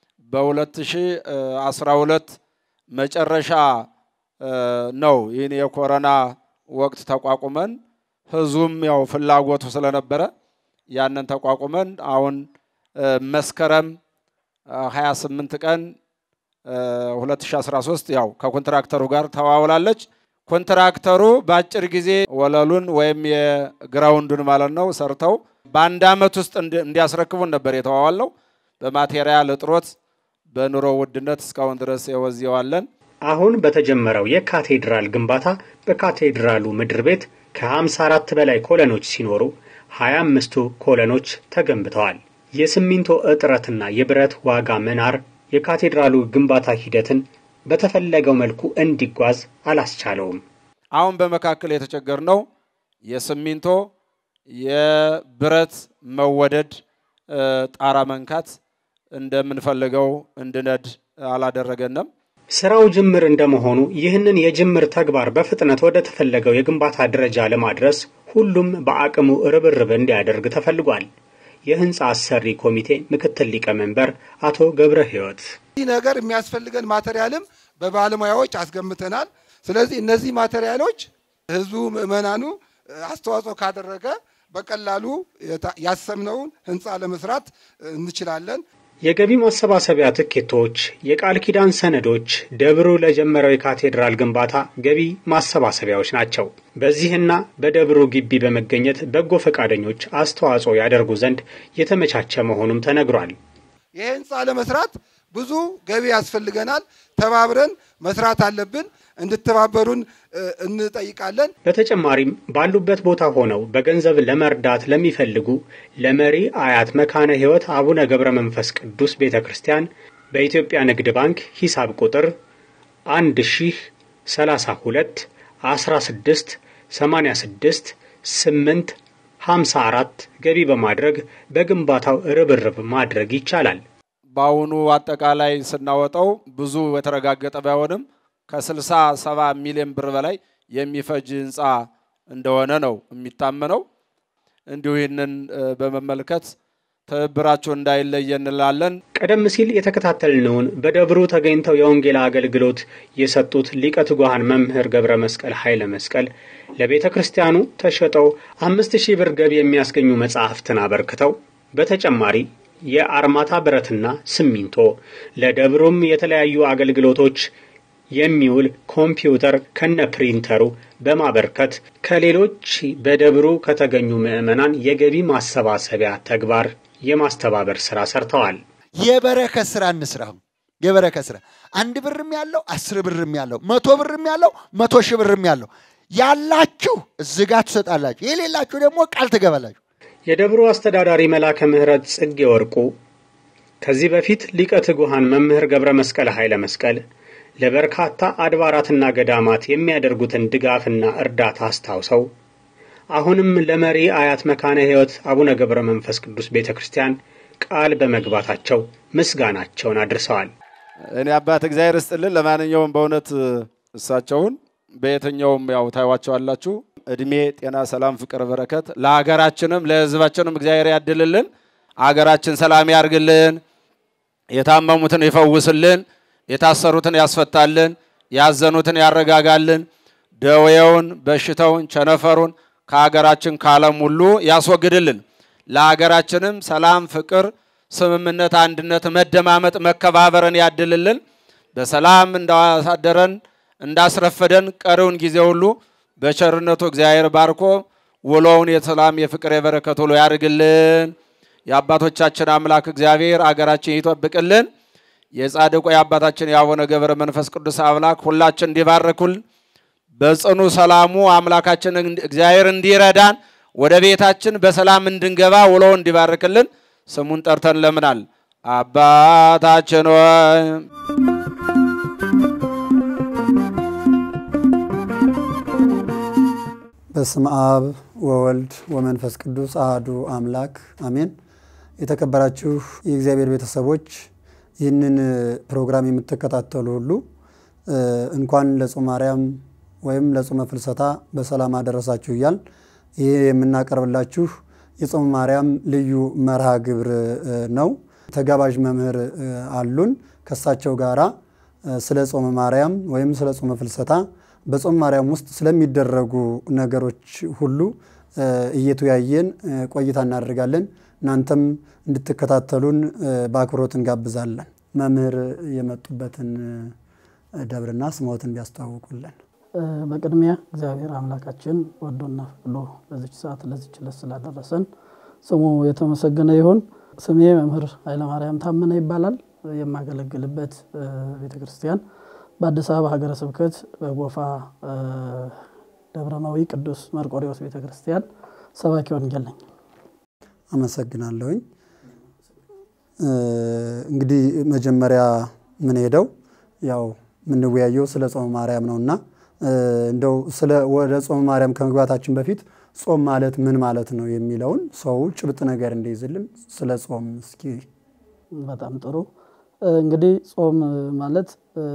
በ2012 መጨረሻ እ፣ ነው ይህን የኮረና ወቅት ተቋቁመን ህዝቡም ያው ፍላጎቱ ስለነበረ ያንን ተቋቁመን አሁን እ፣ መስከረም እ፣ 28 ቀን እ፣ 2013 ያው ከኮንትራክተሩ ጋር ተዋውላለች። ኮንትራክተሩ በአጭር ጊዜ ወለሉን ወይም የግራውንዱን ማለት ነው ሰርተው በአንድ ዓመት ውስጥ እንዲ- እንዲያስረክቡን ነበር የተዋዋል ነው። በማቴሪያል እጥሮት በኑሮ ውድነት እስካሁን ድረስ የወዚዋለን። አሁን በተጀመረው የካቴድራል ግንባታ በካቴድራሉ ምድር ቤት ከ54 በላይ ኮለኖች ሲኖሩ 25ቱ ኮለኖች ተገንብተዋል። የሲሚንቶ እጥረትና የብረት ዋጋ መናር የካቴድራሉ ግንባታ ሂደትን በተፈለገው መልኩ እንዲጓዝ አላስቻለውም። አሁን በመካከል የተቸገርነው የሲሚንቶ የብረት መወደድ እ፣ ጣራ መንካት እንደምንፈልገው እንድነድ አላደረገንም። ስራው ጅምር እንደመሆኑ ይህንን የጅምር ተግባር በፍጥነት ወደ ተፈለገው የግንባታ ደረጃ ለማድረስ ሁሉም በአቅሙ ርብርብ እንዲያደርግ ተፈልጓል። የህንፃ አሰሪ ኮሚቴ ምክትል ሊቀመንበር አቶ ገብረ ሕይወት ይህ ነገር የሚያስፈልገን ማቴሪያልም በባለሙያዎች አስገምተናል። ስለዚህ እነዚህ ማቴሪያሎች ህዝቡ ምዕመናኑ እ፣ አስተዋጽኦ ካደረገ በቀላሉ የታ- ያሰብነውን ህንፃ ለመስራት እ፣ እንችላለን። የገቢ ማሰባሰቢያ ትኬቶች፣ የቃል ኪዳን ሰነዶች ደብሩ ለጀመረው የካቴድራል ግንባታ ገቢ ማሰባሰቢያዎች ናቸው። በዚህና በደብሩ ግቢ በመገኘት በጎ ፈቃደኞች አስተዋጽኦ ያደርጉ ዘንድ የተመቻቸ መሆኑም ተነግሯል። ይህ ህንፃ ለመስራት ብዙ ገቢ ያስፈልገናል። ተባብረን መስራት አለብን። እንድተባበሩን እ፣ እንጠይቃለን። በተጨማሪም ባሉበት ቦታ ሆነው በገንዘብ ለመርዳት ለሚፈልጉ ለመሪ አያት መካነ ሕይወት አቡነ ገብረ መንፈስ ቅዱስ ቤተ ክርስቲያን በኢትዮጵያ ንግድ ባንክ ሂሳብ ቁጥር 1 ሺህ 32 16 86 8 54 ገቢ በማድረግ በግንባታው ርብርብ ማድረግ ይቻላል። በአሁኑ አጠቃላይ ስናወጣው ብዙ የተረጋገጠ ባይሆንም ከስልሳ ሰባ ሚሊዮን ብር በላይ የሚፈጅ ህንፃ እንደሆነ ነው የሚታመነው። እንዲሁ ይህንን በመመልከት ትብብራችሁ እንዳይለየ እንላለን። ቀደም ሲል የተከታተልነውን በደብሩ ተገኝተው የወንጌል አገልግሎት የሰጡት ሊቀ ትጉሃን መምህር ገብረ መስቀል ኃይለ መስቀል ለቤተ ክርስቲያኑ ተሸጠው አምስት ሺህ ብር ገቢ የሚያስገኙ መጻሕፍትን አበርክተው በተጨማሪ የአርማታ ብረትና ሲሚንቶ ለደብሩም የተለያዩ አገልግሎቶች የሚውል ኮምፒውተር ከነ ፕሪንተሩ በማበርከት ከሌሎች በደብሩ ከተገኙ ምዕመናን የገቢ ማሰባሰቢያ ተግባር የማስተባበር ስራ ሰርተዋል። የበረከት ስራ እንስራው። የበረከት ስራ አንድ ብርም ያለው አስር ብርም ያለው መቶ ብርም ያለው መቶ ሺህ ብርም ያለው ያላችሁ እዚህ ጋር ትሰጣላችሁ፣ የሌላችሁ ደግሞ ቃል ትገባላችሁ። የደብሩ አስተዳዳሪ መላከ ምሕረት ጽጌ ወርቁ ከዚህ በፊት ሊቀ ትጉሃን መምህር ገብረ መስቀል ኃይለ መስቀል ለበርካታ አድባራትና ገዳማት የሚያደርጉትን ድጋፍና እርዳታ አስታውሰው አሁንም ለመሪ አያት መካነ ሕይወት አቡነ ገብረ መንፈስ ቅዱስ ቤተ ክርስቲያን ቃል በመግባታቸው ምስጋናቸውን አድርሰዋል። እኔ አባት እግዚአብሔር ይስጥልን። ለማንኛውም በእውነት እሳቸውን በየትኛውም ያው ታዩዋቸዋላችሁ። እድሜ፣ ጤና፣ ሰላም፣ ፍቅር፣ በረከት ለሀገራችንም ለሕዝባችንም እግዚአብሔር ያድልልን። አገራችን ሰላም ያርግልን። የታመሙትን ይፈውስልን። የታሰሩትን ያስፈታልን። ያዘኑትን ያረጋጋልን። ደዌውን፣ በሽታውን፣ ቸነፈሩን ከሀገራችን ከዓለም ሁሉ ያስወግድልን። ለሀገራችንም ሰላም፣ ፍቅር፣ ስምምነት፣ አንድነት፣ መደማመጥ፣ መከባበርን ያድልልን። በሰላም እንዳሳደረን እንዳስረፈደን ቀሪውን ጊዜ ሁሉ በቸርነቱ እግዚአብሔር ባርኮ ውሎውን የሰላም የፍቅር የበረከት ውሎ ያድርግልን። የአባቶቻችን አምላክ እግዚአብሔር አገራችን ይጠብቅልን። የጻድቁ የአባታችን የአቡነ ገብረ መንፈስ ቅዱስ አምላክ ሁላችን እንዲባርኩልን በጽኑ ሰላሙ አምላካችን እግዚአብሔር እንዲረዳን ወደ ቤታችን በሰላም እንድንገባ ውሎ እንዲባርክልን ስሙን ጠርተን ለምናል። አባታችን ሆይ በስመ አብ ወወልድ ወመንፈስ ቅዱስ አህዱ አምላክ አሜን። የተከበራችሁ የእግዚአብሔር ቤተሰቦች ይህንን ፕሮግራም የምትከታተሉ ሁሉ እንኳን ለጾመ ማርያም ወይም ለጾመ ፍልሰታ በሰላም አደረሳችሁ እያል ይህ የምናቀርብላችሁ የጾመ ማርያም ልዩ መርሃ ግብር ነው። ተጋባዥ መምህር አሉን። ከሳቸው ጋራ ስለ ጾመ ማርያም ወይም ስለ ጾመ ፍልሰታ በጾመ ማርያም ውስጥ ስለሚደረጉ ነገሮች ሁሉ እየተወያየን ቆይታ እናደርጋለን። እናንተም እንድትከታተሉን በአክብሮት እንጋብዛለን። መምህር የመጡበትን ደብርና ስሞትን ቢያስተዋውቁልን። በቅድሚያ እግዚአብሔር አምላካችን ወዶና ፈቅዶ ለዚች ሰዓት ለዚች ዕለት ስላደረሰን ስሙ የተመሰገነ ይሁን። ስሜ መምህር ኃይለማርያም ታመነ ይባላል። የማገለግልበት ቤተ ክርስቲያን በአዲስ አበባ ሀገረ ስብከት በጎፋ ደብረማዊ ቅዱስ መርቆሬዎስ ቤተ ክርስቲያን ሰባኪ ወንጌል ነኝ። አመሰግናለሁኝ። እንግዲህ መጀመሪያ ምን ሄደው ያው የምንወያየው ስለ ጾመ ማርያም ነውና እንደው ስለ ወደ ጾመ ማርያም ከመግባታችን በፊት ጾም ማለት ምን ማለት ነው የሚለውን ሰው ጭብጥ ነገር እንዲይዝልን ስለ ጾም እስኪ። በጣም ጥሩ። እንግዲህ ጾም ማለት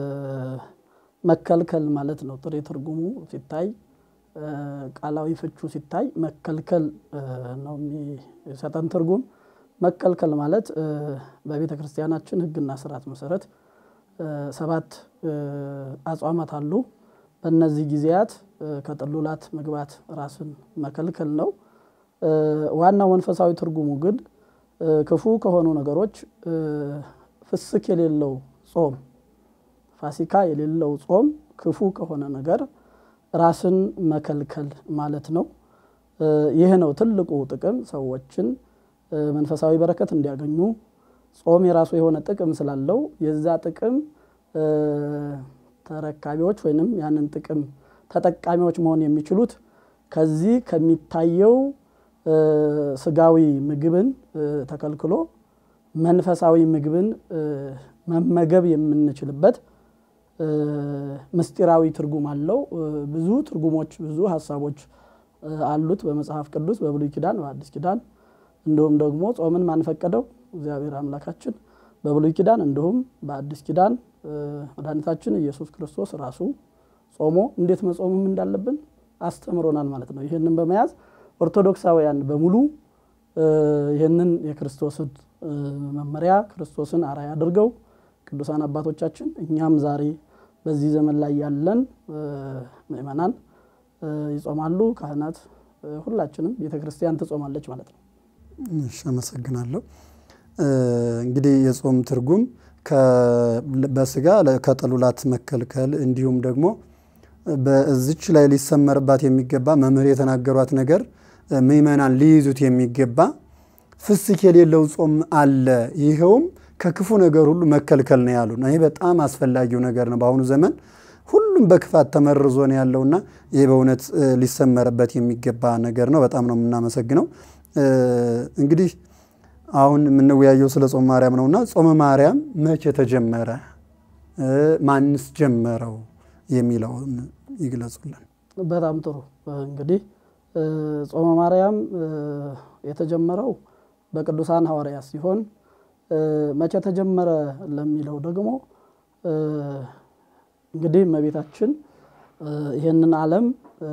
መከልከል ማለት ነው። ጥሬ ትርጉሙ ሲታይ ቃላዊ ፍቹ ሲታይ መከልከል ነው የሚሰጠን ትርጉም። መከልከል ማለት በቤተ ክርስቲያናችን ሕግና ስርዓት መሰረት ሰባት አጽዋማት አሉ። በእነዚህ ጊዜያት ከጥሉላት መግባት ራስን መከልከል ነው። ዋናው መንፈሳዊ ትርጉሙ ግን ክፉ ከሆኑ ነገሮች ፍስክ የሌለው ጾም፣ ፋሲካ የሌለው ጾም ክፉ ከሆነ ነገር ራስን መከልከል ማለት ነው። ይህ ነው ትልቁ ጥቅም፣ ሰዎችን መንፈሳዊ በረከት እንዲያገኙ። ጾም የራሱ የሆነ ጥቅም ስላለው የዛ ጥቅም ተረካቢዎች ወይንም ያንን ጥቅም ተጠቃሚዎች መሆን የሚችሉት ከዚህ ከሚታየው ስጋዊ ምግብን ተከልክሎ መንፈሳዊ ምግብን መመገብ የምንችልበት ምስጢራዊ ትርጉም አለው። ብዙ ትርጉሞች፣ ብዙ ሀሳቦች አሉት በመጽሐፍ ቅዱስ በብሉይ ኪዳን፣ በአዲስ ኪዳን እንዲሁም ደግሞ ጾምን ማን ፈቀደው? እግዚአብሔር አምላካችን በብሉይ ኪዳን እንዲሁም በአዲስ ኪዳን መድኃኒታችን ኢየሱስ ክርስቶስ ራሱ ጾሞ እንዴት መጾምም እንዳለብን አስተምሮናል ማለት ነው። ይህንን በመያዝ ኦርቶዶክሳውያን በሙሉ ይህንን የክርስቶስን መመሪያ ክርስቶስን አርአያ አድርገው ቅዱሳን አባቶቻችን እኛም ዛሬ በዚህ ዘመን ላይ ያለን ምእመናን ይጾማሉ። ካህናት፣ ሁላችንም ቤተ ክርስቲያን ትጾማለች ማለት ነው። እሺ፣ አመሰግናለሁ። እንግዲህ የጾም ትርጉም በስጋ ከጥሉላት መከልከል እንዲሁም ደግሞ በዚች ላይ ሊሰመርባት የሚገባ መምህር የተናገሯት ነገር ምእመናን ሊይዙት የሚገባ ፍስክ የሌለው ጾም አለ። ይኸውም ከክፉ ነገር ሁሉ መከልከል ነው ያሉ። ይህ በጣም አስፈላጊው ነገር ነው። በአሁኑ ዘመን ሁሉም በክፋት ተመርዞ ነው ያለውና ይህ በእውነት ሊሰመርበት የሚገባ ነገር ነው። በጣም ነው የምናመሰግነው። እንግዲህ አሁን የምንወያየው ስለ ጾመ ማርያም ነውና ጾመ ማርያም መቼ ተጀመረ? ማንስ ጀመረው? የሚለውን ይግለጹልን። በጣም ጥሩ። እንግዲህ ጾመ ማርያም የተጀመረው በቅዱሳን ሐዋርያት ሲሆን መቼ ተጀመረ ለሚለው ደግሞ እንግዲህ እመቤታችን ይህንን ዓለም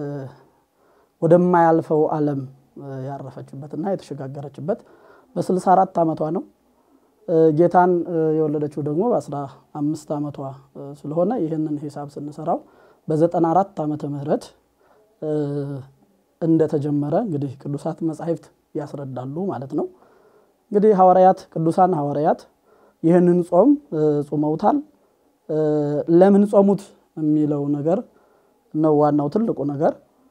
ወደማያልፈው ዓለም ያረፈችበትና የተሸጋገረችበት በስልሳ አራት ዓመቷ ነው። ጌታን የወለደችው ደግሞ በአስራ አምስት ዓመቷ ስለሆነ ይህንን ሂሳብ ስንሰራው በዘጠና አራት ዓመተ ምህረት እንደተጀመረ እንግዲህ ቅዱሳት መጻሕፍት ያስረዳሉ ማለት ነው። እንግዲህ ሐዋርያት ቅዱሳን ሐዋርያት ይህንን ጾም ጾመውታል። ለምን ጾሙት የሚለው ነገር ነው ዋናው ትልቁ ነገር።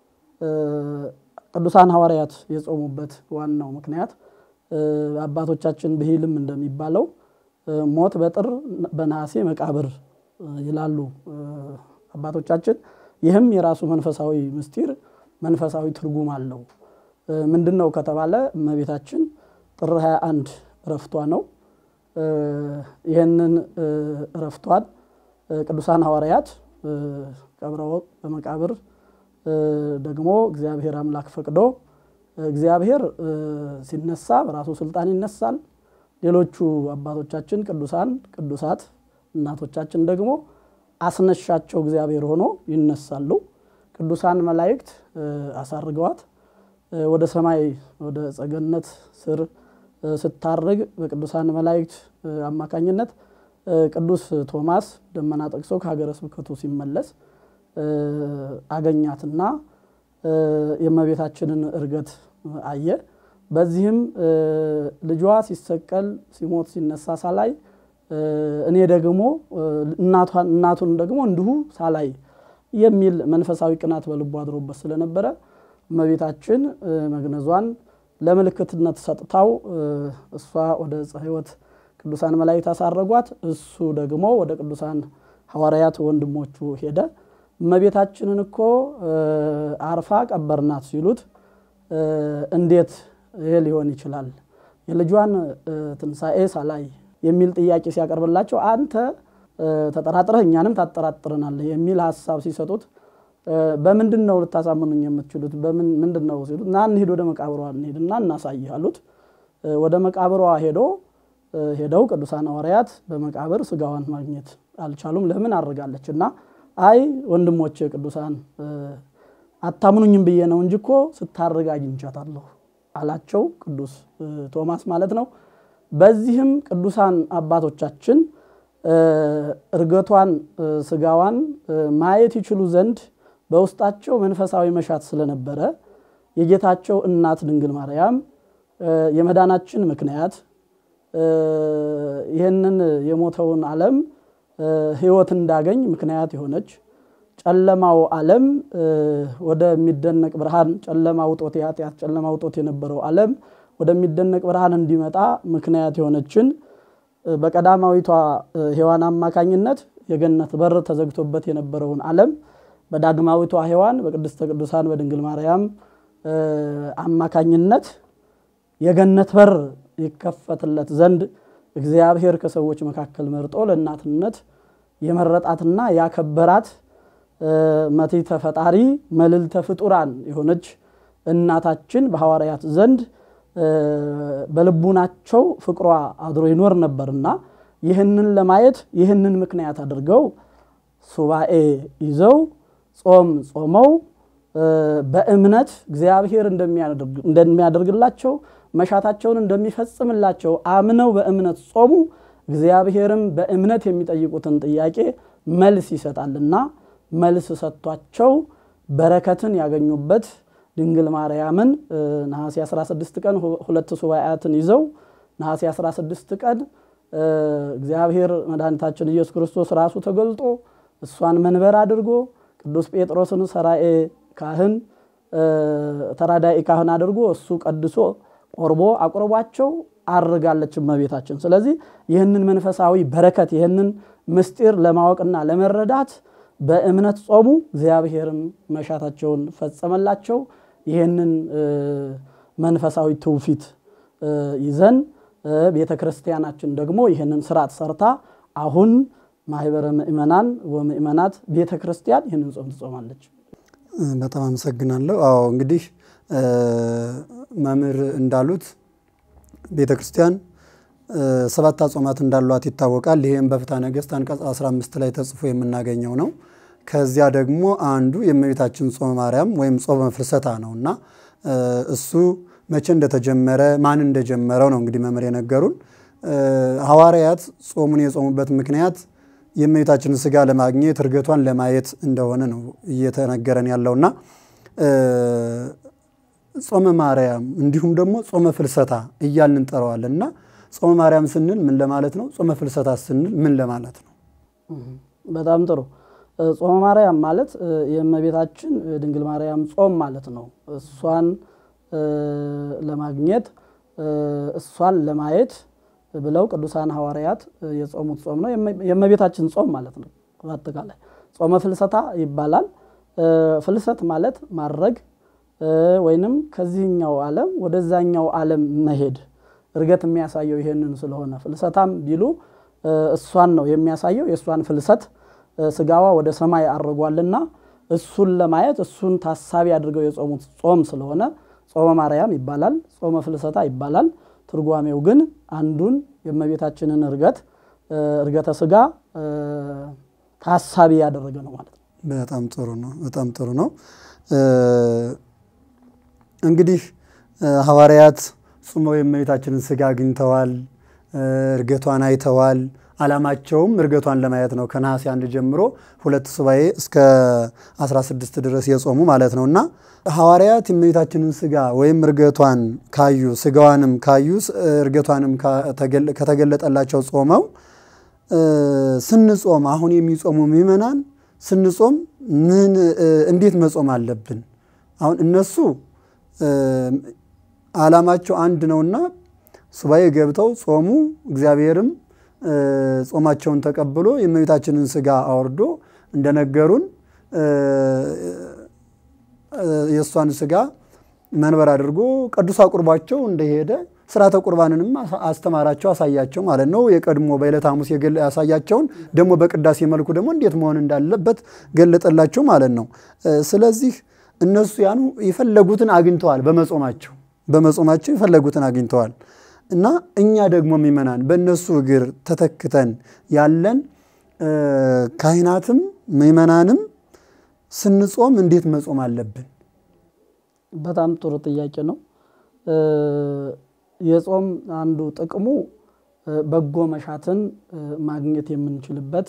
ቅዱሳን ሐዋርያት የጾሙበት ዋናው ምክንያት አባቶቻችን ብሂልም እንደሚባለው ሞት በጥር በነሐሴ መቃብር ይላሉ አባቶቻችን። ይህም የራሱ መንፈሳዊ ምስጢር መንፈሳዊ ትርጉም አለው። ምንድን ነው ከተባለ እመቤታችን ጥር 21 እረፍቷ ነው። ይህንን እረፍቷን ቅዱሳን ሐዋርያት ቀብረው በመቃብር ደግሞ እግዚአብሔር አምላክ ፈቅዶ እግዚአብሔር ሲነሳ በራሱ ስልጣን ይነሳል። ሌሎቹ አባቶቻችን ቅዱሳን ቅዱሳት እናቶቻችን ደግሞ አስነሻቸው እግዚአብሔር ሆኖ ይነሳሉ። ቅዱሳን መላእክት አሳርገዋት ወደ ሰማይ ወደ ጸገነት ስር ስታርግ በቅዱሳን መላእክት አማካኝነት ቅዱስ ቶማስ ደመና ጠቅሶ ከሀገረ ስብከቱ ሲመለስ አገኛትና የእመቤታችንን እርገት አየ። በዚህም ልጇ ሲሰቀል ሲሞት ሲነሳ ሳላይ እኔ ደግሞ እናቱን ደግሞ እንዲሁ ሳላይ የሚል መንፈሳዊ ቅናት በልቡ አድሮበት ስለነበረ እመቤታችን መግነዟን ለምልክትነት ሰጥታው እሷ ወደ ዕፀ ሕይወት ቅዱሳን መላእክት አሳረጓት። እሱ ደግሞ ወደ ቅዱሳን ሐዋርያት ወንድሞቹ ሄደ። እመቤታችንን እኮ አርፋ ቀበርናት ሲሉት እንዴት ይሄ ሊሆን ይችላል? የልጇን ትንሣኤ ሳላይ የሚል ጥያቄ ሲያቀርብላቸው አንተ ተጠራጥረህ እኛንም ታጠራጥረናለህ የሚል ሀሳብ ሲሰጡት በምንድን ነው ልታሳምኑኝ የምትችሉት? ምንድን ነው ሲሉት ና እንሂድ ወደ መቃብሯ እንሂድና እናሳይህ አሉት። ወደ መቃብሯ ሄዶ ሄደው ቅዱሳን ሐዋርያት በመቃብር ስጋዋን ማግኘት አልቻሉም። ለምን አድርጋለች እና አይ ወንድሞቼ ቅዱሳን አታምኑኝም ብዬ ነው እንጂ እኮ ስታርግ አግኝቻታለሁ አላቸው። ቅዱስ ቶማስ ማለት ነው። በዚህም ቅዱሳን አባቶቻችን እርገቷን ስጋዋን ማየት ይችሉ ዘንድ በውስጣቸው መንፈሳዊ መሻት ስለነበረ የጌታቸው እናት ድንግል ማርያም የመዳናችን ምክንያት ይህንን የሞተውን ዓለም ሕይወት እንዳገኝ ምክንያት የሆነች ጨለማው ዓለም ወደሚደነቅ ብርሃን ጨለማ ውጦት የኃጢአት ጨለማ ውጦት የነበረው ዓለም ወደሚደነቅ ብርሃን እንዲመጣ ምክንያት የሆነችን በቀዳማዊቷ ሔዋን አማካኝነት የገነት በር ተዘግቶበት የነበረውን ዓለም በዳግማዊቷ ሔዋን በቅድስተ ቅዱሳን በድንግል ማርያም አማካኝነት የገነት በር ይከፈትለት ዘንድ እግዚአብሔር ከሰዎች መካከል መርጦ ለእናትነት የመረጣትና ያከበራት መቲተ ፈጣሪ መልዕልተ ፍጡራን የሆነች እናታችን በሐዋርያት ዘንድ በልቡናቸው ፍቅሯ አድሮ ይኖር ነበርና ይህንን ለማየት ይህንን ምክንያት አድርገው ሱባኤ ይዘው ጾም ጾመው በእምነት እግዚአብሔር እንደሚያደርግላቸው መሻታቸውን እንደሚፈጽምላቸው አምነው በእምነት ጾሙ። እግዚአብሔርም በእምነት የሚጠይቁትን ጥያቄ መልስ ይሰጣልና መልስ ሰጥቷቸው በረከትን ያገኙበት ድንግል ማርያምን ነሐሴ 16 ቀን ሁለት ሱባኤያትን ይዘው ነሐሴ 16 ቀን እግዚአብሔር መድኃኒታችን ኢየሱስ ክርስቶስ ራሱ ተገልጦ እሷን መንበር አድርጎ ቅዱስ ጴጥሮስን ሰራኤ ካህን ተራዳኢ ካህን አድርጎ እሱ ቀድሶ ቆርቦ አቁርቧቸው አርጋለች እመቤታችን። ስለዚህ ይህንን መንፈሳዊ በረከት ይህንን ምስጢር ለማወቅና ለመረዳት በእምነት ጾሙ፣ እግዚአብሔርም መሻታቸውን ፈጸመላቸው። ይህንን መንፈሳዊ ትውፊት ይዘን ቤተ ክርስቲያናችን ደግሞ ይህንን ስርዓት ሰርታ አሁን ማህበረ ምእመናን ወምእመናት ቤተ ክርስቲያን ይህንን ጾም ትጾማለች። በጣም አመሰግናለሁ። አዎ እንግዲህ መምህር እንዳሉት ቤተ ክርስቲያን ሰባት አጽዋማት እንዳሏት ይታወቃል። ይህም በፍትሐ ነገሥት አንቀጽ 15 ላይ ተጽፎ የምናገኘው ነው። ከዚያ ደግሞ አንዱ የእመቤታችን ጾመ ማርያም ወይም ጾመ ፍልሰታ ነው እና እሱ መቼ እንደተጀመረ ማን እንደጀመረው ነው እንግዲህ መምህር የነገሩን። ሐዋርያት ጾሙን የጾሙበት ምክንያት የእመቤታችንን ስጋ ለማግኘት እርገቷን ለማየት እንደሆነ ነው እየተነገረን ያለውና ጾመ ማርያም እንዲሁም ደግሞ ጾመ ፍልሰታ እያልን እንጠራዋለን እና ጾመ ማርያም ስንል ምን ለማለት ነው? ጾመ ፍልሰታ ስንል ምን ለማለት ነው? በጣም ጥሩ። ጾመ ማርያም ማለት የእመቤታችን ድንግል ማርያም ጾም ማለት ነው። እሷን ለማግኘት እሷን ለማየት ብለው ቅዱሳን ሐዋርያት የጾሙት ጾም ነው። የእመቤታችን ጾም ማለት ነው። በአጠቃላይ ጾመ ፍልሰታ ይባላል። ፍልሰት ማለት ማድረግ ወይንም ከዚህኛው ዓለም ወደዛኛው ዓለም መሄድ እርገት የሚያሳየው ይሄንን ስለሆነ ፍልሰታም ቢሉ እሷን ነው የሚያሳየው። የእሷን ፍልሰት ስጋዋ ወደ ሰማይ አድርጓልና እሱን ለማየት እሱን ታሳቢ አድርገው የጾሙት ጾም ስለሆነ ጾመ ማርያም ይባላል። ጾመ ፍልሰታ ይባላል። ትርጓሜው ግን አንዱን የእመቤታችንን እርገት እርገተ ስጋ ታሳቢ ያደረገ ነው ማለት ነው። በጣም ጥሩ ነው። በጣም ጥሩ ነው። እንግዲህ ሐዋርያት ጾመው የእመቤታችንን ስጋ አግኝተዋል፣ እርገቷን አይተዋል። ዓላማቸውም እርገቷን ለማየት ነው። ከነሐሴ አንድ ጀምሮ ሁለት ሱባኤ እስከ 16 ድረስ የጾሙ ማለት ነው እና ሐዋርያት የእመቤታችንን ስጋ ወይም እርገቷን ካዩ ስጋዋንም ካዩ እርገቷንም ከተገለጠላቸው ጾመው ስንጾም አሁን የሚጾሙ ምዕመናን ስንጾም ምን እንዴት መጾም አለብን? አሁን እነሱ ዓላማቸው አንድ ነውና ሱባኤ ገብተው ጾሙ። እግዚአብሔርም ጾማቸውን ተቀብሎ የእመቤታችንን ስጋ አወርዶ እንደነገሩን የእሷን ስጋ መንበር አድርጎ ቅዱስ አቁርቧቸው እንደሄደ ስርዓተ ቁርባንንም አስተማራቸው፣ አሳያቸው ማለት ነው። የቀድሞ በዕለተ ሐሙስ ያሳያቸውን ደግሞ በቅዳሴ መልኩ ደግሞ እንዴት መሆን እንዳለበት ገለጠላቸው ማለት ነው። ስለዚህ እነሱ ያኑ የፈለጉትን አግኝተዋል በመጾማቸው በመጾማቸው የፈለጉትን አግኝተዋል እና እኛ ደግሞ የሚመናን በእነሱ እግር ተተክተን ያለን ካህናትም ምእመናንም ስንጾም እንዴት መጾም አለብን? በጣም ጥሩ ጥያቄ ነው። የጾም አንዱ ጥቅሙ በጎ መሻትን ማግኘት የምንችልበት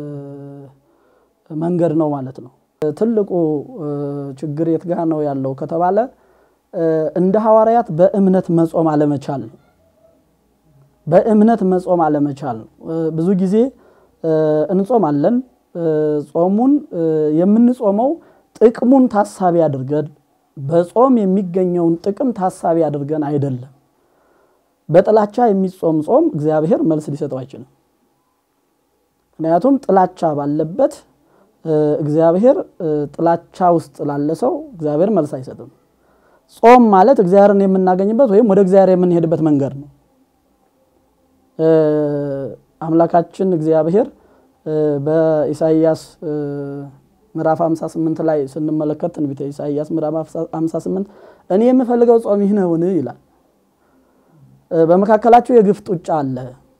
መንገድ ነው ማለት ነው። ትልቁ ችግር የት ጋ ነው ያለው ከተባለ እንደ ሐዋርያት በእምነት መጾም አለመቻል ነው። በእምነት መጾም አለመቻል ነው። ብዙ ጊዜ እንጾማለን። ጾሙን የምንጾመው ጥቅሙን ታሳቢ አድርገን በጾም የሚገኘውን ጥቅም ታሳቢ አድርገን አይደለም። በጥላቻ የሚጾም ጾም እግዚአብሔር መልስ ሊሰጠው አይችልም። ምክንያቱም ጥላቻ ባለበት እግዚአብሔር ጥላቻ ውስጥ ላለ ሰው እግዚአብሔር መልስ አይሰጥም። ጾም ማለት እግዚአብሔርን የምናገኝበት ወይም ወደ እግዚአብሔር የምንሄድበት መንገድ ነው። አምላካችን እግዚአብሔር በኢሳይያስ ምዕራፍ 58 ላይ ስንመለከት ትንቢተ ኢሳይያስ ምዕራፍ 58 እኔ የምፈልገው ጾም ይህ ነውን ይላል። በመካከላችሁ የግፍ ጡጫ አለ፣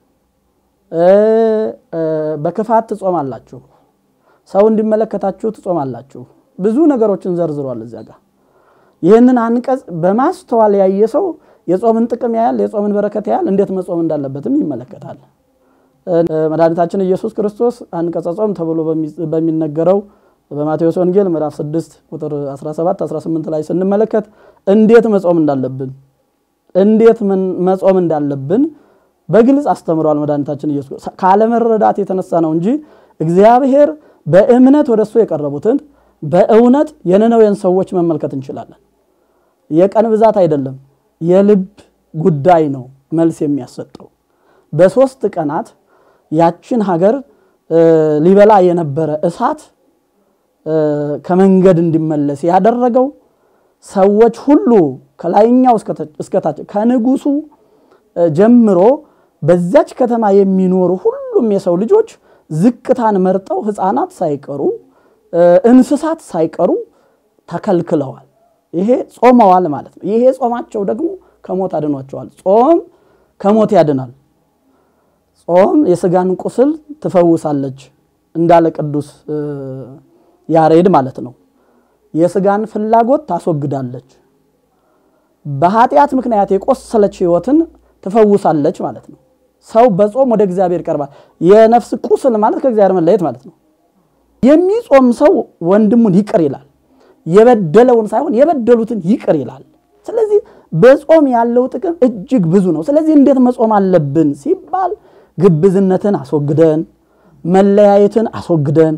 በክፋት ትጾማላችሁ፣ ሰው እንዲመለከታችሁ ትጾማላችሁ። ብዙ ነገሮችን ዘርዝሯል እዚያ ጋር። ይህንን አንቀጽ በማስተዋል ያየ ሰው የጾምን ጥቅም ያያል፣ የጾምን በረከት ያያል፣ እንዴት መጾም እንዳለበትም ይመለከታል። መድኃኒታችን ኢየሱስ ክርስቶስ አንቀጸ ጾም ተብሎ በሚነገረው በማቴዎስ ወንጌል ምዕራፍ 6 ቁጥር 17 18 ላይ ስንመለከት እንዴት መጾም እንዳለብን እንዴት መጾም እንዳለብን በግልጽ አስተምሯል። መድኃኒታችን ኢየሱስ ካለመረዳት የተነሳ ነው እንጂ እግዚአብሔር በእምነት ወደ እሱ የቀረቡትን በእውነት የነነዌን ሰዎች መመልከት እንችላለን። የቀን ብዛት አይደለም፣ የልብ ጉዳይ ነው መልስ የሚያሰጠው። በሶስት ቀናት ያችን ሀገር ሊበላ የነበረ እሳት ከመንገድ እንዲመለስ ያደረገው ሰዎች ሁሉ ከላይኛው እስከታች ከንጉሱ ጀምሮ በዚያች ከተማ የሚኖሩ ሁሉም የሰው ልጆች ዝቅታን መርጠው ሕፃናት ሳይቀሩ እንስሳት ሳይቀሩ ተከልክለዋል። ይሄ ጾመዋል ማለት ነው። ይሄ ጾማቸው ደግሞ ከሞት አድኗቸዋል። ጾም ከሞት ያድናል። ጾም የስጋን ቁስል ትፈውሳለች እንዳለ ቅዱስ ያሬድ ማለት ነው። የስጋን ፍላጎት ታስወግዳለች። በኃጢአት ምክንያት የቆሰለች ህይወትን ትፈውሳለች ማለት ነው። ሰው በጾም ወደ እግዚአብሔር ይቀርባል። የነፍስ ቁስል ማለት ከእግዚአብሔር መለየት ማለት ነው። የሚጾም ሰው ወንድሙን ይቅር ይላል። የበደለውን ሳይሆን የበደሉትን ይቅር ይላል። ስለዚህ በጾም ያለው ጥቅም እጅግ ብዙ ነው። ስለዚህ እንዴት መጾም አለብን ሲባል ግብዝነትን አስወግደን መለያየትን አስወግደን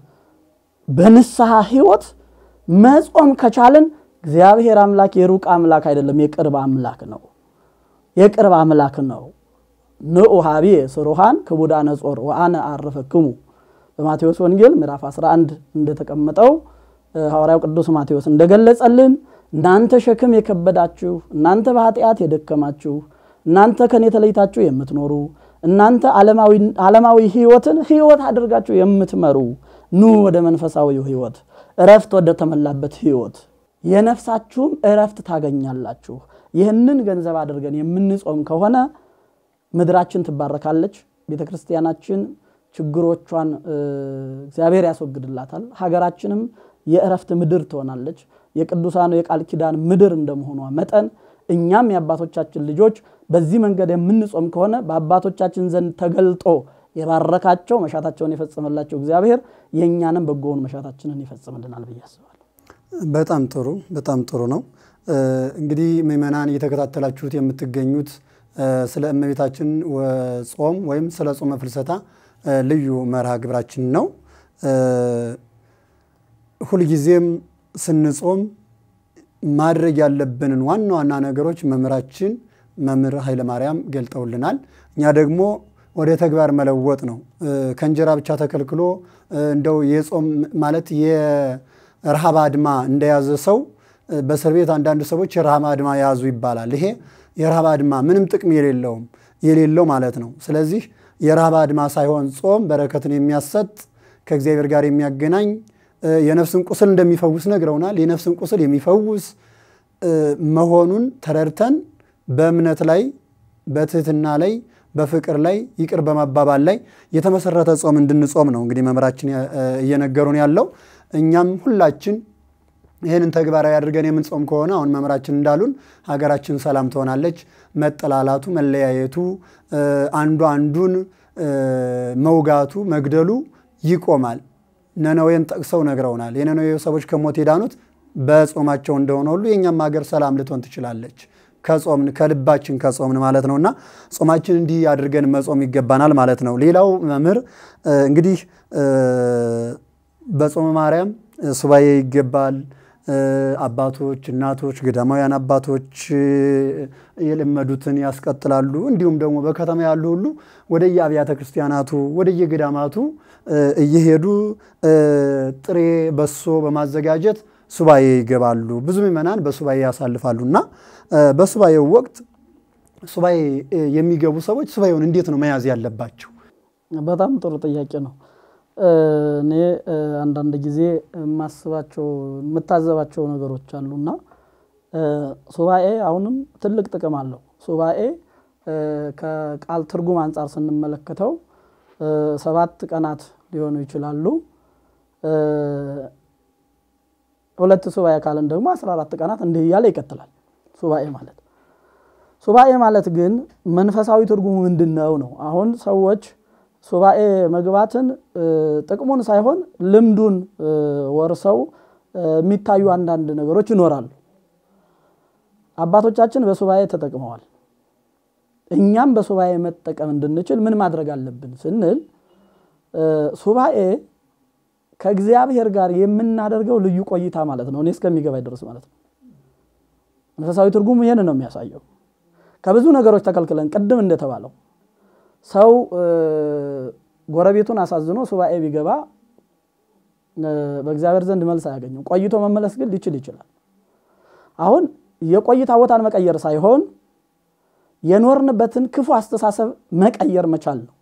በንስሐ ህይወት መጾም ከቻልን እግዚአብሔር አምላክ የሩቅ አምላክ አይደለም፣ የቅርብ አምላክ ነው። የቅርብ አምላክ ነው። ንዑ ሀቤ ስሩሃን ክቡዳነ ጾር ወአነ አርፈክሙ በማቴዎስ ወንጌል ምዕራፍ 11 እንደተቀመጠው ሐዋርያው ቅዱስ ማቴዎስ እንደገለጸልን እናንተ ሸክም የከበዳችሁ እናንተ በኃጢአት የደከማችሁ እናንተ ከኔ ተለይታችሁ የምትኖሩ እናንተ ዓለማዊ ህይወትን ህይወት አድርጋችሁ የምትመሩ ኑ ወደ መንፈሳዊው ህይወት እረፍት ወደ ተመላበት ህይወት የነፍሳችሁም እረፍት ታገኛላችሁ። ይህንን ገንዘብ አድርገን የምንጾም ከሆነ ምድራችን ትባረካለች። ቤተ ክርስቲያናችን ችግሮቿን እግዚአብሔር ያስወግድላታል። ሀገራችንም የእረፍት ምድር ትሆናለች። የቅዱሳኑ የቃል ኪዳን ምድር እንደመሆኗ መጠን እኛም የአባቶቻችን ልጆች በዚህ መንገድ የምንጾም ከሆነ በአባቶቻችን ዘንድ ተገልጦ የባረካቸው መሻታቸውን የፈጸመላቸው እግዚአብሔር የእኛንም በጎውን መሻታችንን ይፈጽምልናል ብዬ አስባለሁ። በጣም ጥሩ በጣም ጥሩ ነው። እንግዲህ ምእመናን እየተከታተላችሁት የምትገኙት ስለ እመቤታችን ጾም ወይም ስለ ጾመ ፍልሰታ ልዩ መርሃ ግብራችን ነው። ሁልጊዜም ስንጾም ማድረግ ያለብንን ዋና ዋና ነገሮች መምህራችን መምህር ኃይለማርያም ገልጠውልናል። እኛ ደግሞ ወደ ተግባር መለወጥ ነው። ከእንጀራ ብቻ ተከልክሎ እንደው የጾም ማለት የረሃብ አድማ እንደያዘ ሰው በእስር ቤት አንዳንድ ሰዎች የረሃብ አድማ ያዙ ይባላል። ይሄ የረሃብ አድማ ምንም ጥቅም የሌለውም የሌለው ማለት ነው። ስለዚህ የረሃብ አድማ ሳይሆን ጾም በረከትን የሚያሰጥ ከእግዚአብሔር ጋር የሚያገናኝ የነፍስን ቁስል እንደሚፈውስ ነግረውናል። የነፍስን ቁስል የሚፈውስ መሆኑን ተረድተን በእምነት ላይ በትህትና ላይ በፍቅር ላይ ይቅር በመባባል ላይ የተመሰረተ ጾም እንድንጾም ነው እንግዲህ መምህራችን እየነገሩን ያለው። እኛም ሁላችን ይህንን ተግባራዊ አድርገን የምንጾም ከሆነ አሁን መምህራችን እንዳሉን ሀገራችን ሰላም ትሆናለች። መጠላላቱ፣ መለያየቱ፣ አንዱ አንዱን መውጋቱ፣ መግደሉ ይቆማል። ነነዌን ጠቅሰው ነግረውናል። የነነዌ ሰዎች ከሞት የዳኑት በጾማቸው እንደሆነ ሁሉ የእኛም ሀገር ሰላም ልትሆን ትችላለች። ከጾምን ከልባችን ከጾምን ማለት ነውና ጾማችን እንዲህ አድርገን መጾም ይገባናል ማለት ነው። ሌላው መምህር እንግዲህ በጾመ ማርያም ሱባኤ ይገባል። አባቶች፣ እናቶች፣ ገዳማውያን አባቶች የለመዱትን ያስቀጥላሉ። እንዲሁም ደግሞ በከተማ ያሉ ሁሉ ወደየ አብያተ ክርስቲያናቱ ወደየገዳማቱ እየሄዱ ጥሬ በሶ በማዘጋጀት ሱባኤ ይገባሉ። ብዙ ምዕመናን በሱባኤ ያሳልፋሉ እና በሱባኤው ወቅት ሱባኤ የሚገቡ ሰዎች ሱባኤውን እንዴት ነው መያዝ ያለባቸው? በጣም ጥሩ ጥያቄ ነው። እኔ አንዳንድ ጊዜ የማስባቸው የምታዘባቸው ነገሮች አሉና ሱባኤ አሁንም ትልቅ ጥቅም አለው። ሱባኤ ከቃል ትርጉም አንጻር ስንመለከተው ሰባት ቀናት ሊሆኑ ይችላሉ። ሁለት ሱባኤ ካልን ደግሞ አስራ አራት ቀናት እንዲህ እያለ ይቀጥላል ሱባኤ ማለት። ሱባኤ ማለት ግን መንፈሳዊ ትርጉሙ ምንድን ነው ነው? አሁን ሰዎች ሱባኤ መግባትን ጥቅሙን ሳይሆን ልምዱን ወርሰው የሚታዩ አንዳንድ ነገሮች ይኖራሉ። አባቶቻችን በሱባኤ ተጠቅመዋል። እኛም በሱባኤ መጠቀም እንድንችል ምን ማድረግ አለብን ስንል ሱባኤ ከእግዚአብሔር ጋር የምናደርገው ልዩ ቆይታ ማለት ነው። እኔ እስከሚገባኝ ድረስ ማለት ነው። መንፈሳዊ ትርጉሙ ይህን ነው የሚያሳየው። ከብዙ ነገሮች ተከልክለን ቅድም እንደተባለው ሰው ጎረቤቱን አሳዝኖ ሱባኤ ቢገባ በእግዚአብሔር ዘንድ መልስ አያገኝም። ቆይቶ መመለስ ግን ሊችል ይችላል። አሁን የቆይታ ቦታን መቀየር ሳይሆን የኖርንበትን ክፉ አስተሳሰብ መቀየር መቻል ነው።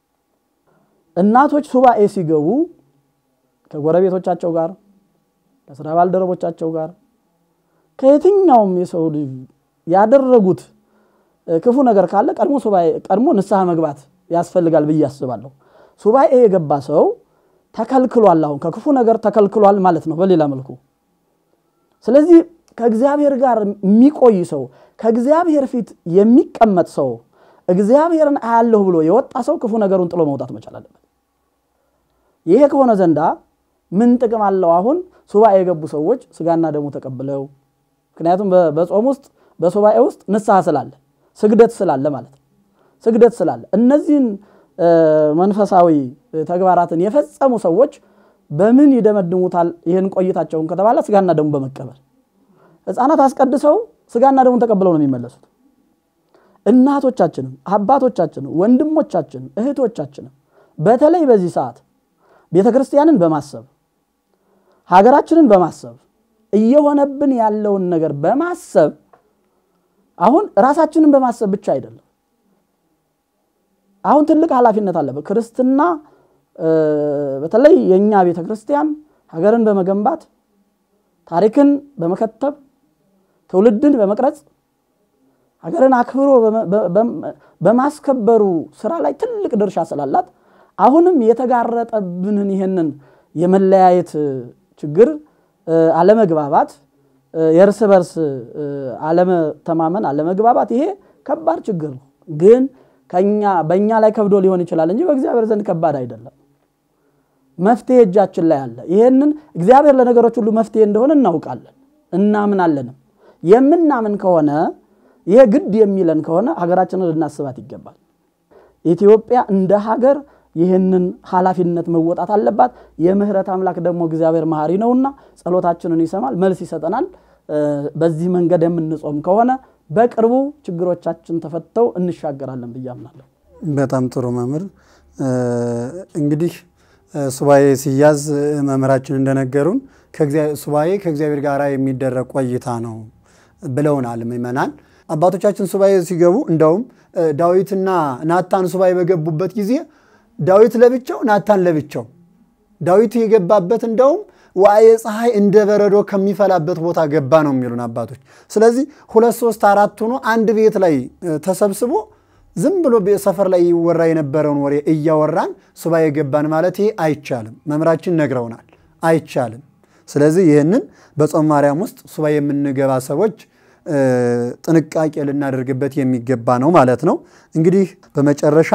እናቶች ሱባኤ ሲገቡ ከጎረቤቶቻቸው ጋር ከስራ ባልደረቦቻቸው ጋር ከየትኛውም የሰው ልጅ ያደረጉት ክፉ ነገር ካለ ቀድሞ ሱባኤ ቀድሞ ንስሐ መግባት ያስፈልጋል ብዬ አስባለሁ። ሱባኤ የገባ ሰው ተከልክሏል። አሁን ከክፉ ነገር ተከልክሏል ማለት ነው በሌላ መልኩ። ስለዚህ ከእግዚአብሔር ጋር የሚቆይ ሰው ከእግዚአብሔር ፊት የሚቀመጥ ሰው እግዚአብሔርን አያለሁ ብሎ የወጣ ሰው ክፉ ነገሩን ጥሎ መውጣት መቻል አለበት። ይሄ ከሆነ ዘንዳ ምን ጥቅም አለው? አሁን ሱባኤ የገቡ ሰዎች ስጋና ደሙ ተቀብለው ምክንያቱም በጾም ውስጥ በሱባኤ ውስጥ ንስሐ ስላለ ስግደት ስላለ ማለት ነው። ስግደት ስላለ እነዚህን መንፈሳዊ ተግባራትን የፈጸሙ ሰዎች በምን ይደመድሙታል? ይህን ቆይታቸውን ከተባለ ስጋና ደሙ በመቀበል ሕፃናት አስቀድሰው ስጋና ደሙን ተቀብለው ነው የሚመለሱት። እናቶቻችንም አባቶቻችንም ወንድሞቻችንም እህቶቻችንም በተለይ በዚህ ሰዓት ቤተ ክርስቲያንን በማሰብ ሀገራችንን በማሰብ እየሆነብን ያለውን ነገር በማሰብ አሁን ራሳችንን በማሰብ ብቻ አይደለም። አሁን ትልቅ ኃላፊነት አለበት ክርስትና በተለይ የእኛ ቤተ ክርስቲያን ሀገርን በመገንባት ታሪክን በመከተብ ትውልድን በመቅረጽ ሀገርን አክብሮ በማስከበሩ ስራ ላይ ትልቅ ድርሻ ስላላት አሁንም የተጋረጠብንን ይህንን የመለያየት ችግር፣ አለመግባባት፣ የእርስ በርስ አለመተማመን፣ አለመግባባት ይሄ ከባድ ችግር ነው። ግን ከኛ በእኛ ላይ ከብዶ ሊሆን ይችላል እንጂ በእግዚአብሔር ዘንድ ከባድ አይደለም። መፍትሄ እጃችን ላይ አለ። ይህንን እግዚአብሔር ለነገሮች ሁሉ መፍትሄ እንደሆነ እናውቃለን፣ እናምናለንም። የምናምን ከሆነ ይሄ ግድ የሚለን ከሆነ ሀገራችንን ልናስባት ይገባል። ኢትዮጵያ እንደ ሀገር ይህንን ኃላፊነት መወጣት አለባት። የምህረት አምላክ ደግሞ እግዚአብሔር መሐሪ ነውና ጸሎታችንን ይሰማል፣ መልስ ይሰጠናል። በዚህ መንገድ የምንጾም ከሆነ በቅርቡ ችግሮቻችን ተፈተው እንሻገራለን ብዬ አምናለሁ። በጣም ጥሩ መምህር። እንግዲህ ሱባኤ ሲያዝ መምህራችን እንደነገሩን ሱባኤ ከእግዚአብሔር ጋር የሚደረግ ቆይታ ነው ብለውናል ምእመናን። አባቶቻችን ሱባኤ ሲገቡ እንደውም ዳዊትና ናታን ሱባኤ በገቡበት ጊዜ ዳዊት ለብቻው ናታን ለብቻው ዳዊት የገባበት እንደውም ዋየ ፀሐይ እንደ በረዶ ከሚፈላበት ቦታ ገባ ነው የሚሉን አባቶች። ስለዚህ ሁለት ሶስት አራት ሆኖ አንድ ቤት ላይ ተሰብስቦ ዝም ብሎ ሰፈር ላይ ይወራ የነበረውን ወሬ እያወራን ሱባኤ ገባን ማለት ይሄ አይቻልም። መምህራችን ነግረውናል፣ አይቻልም። ስለዚህ ይህንን በጾም ማርያም ውስጥ ሱባኤ የምንገባ ሰዎች ጥንቃቄ ልናደርግበት የሚገባ ነው ማለት ነው። እንግዲህ በመጨረሻ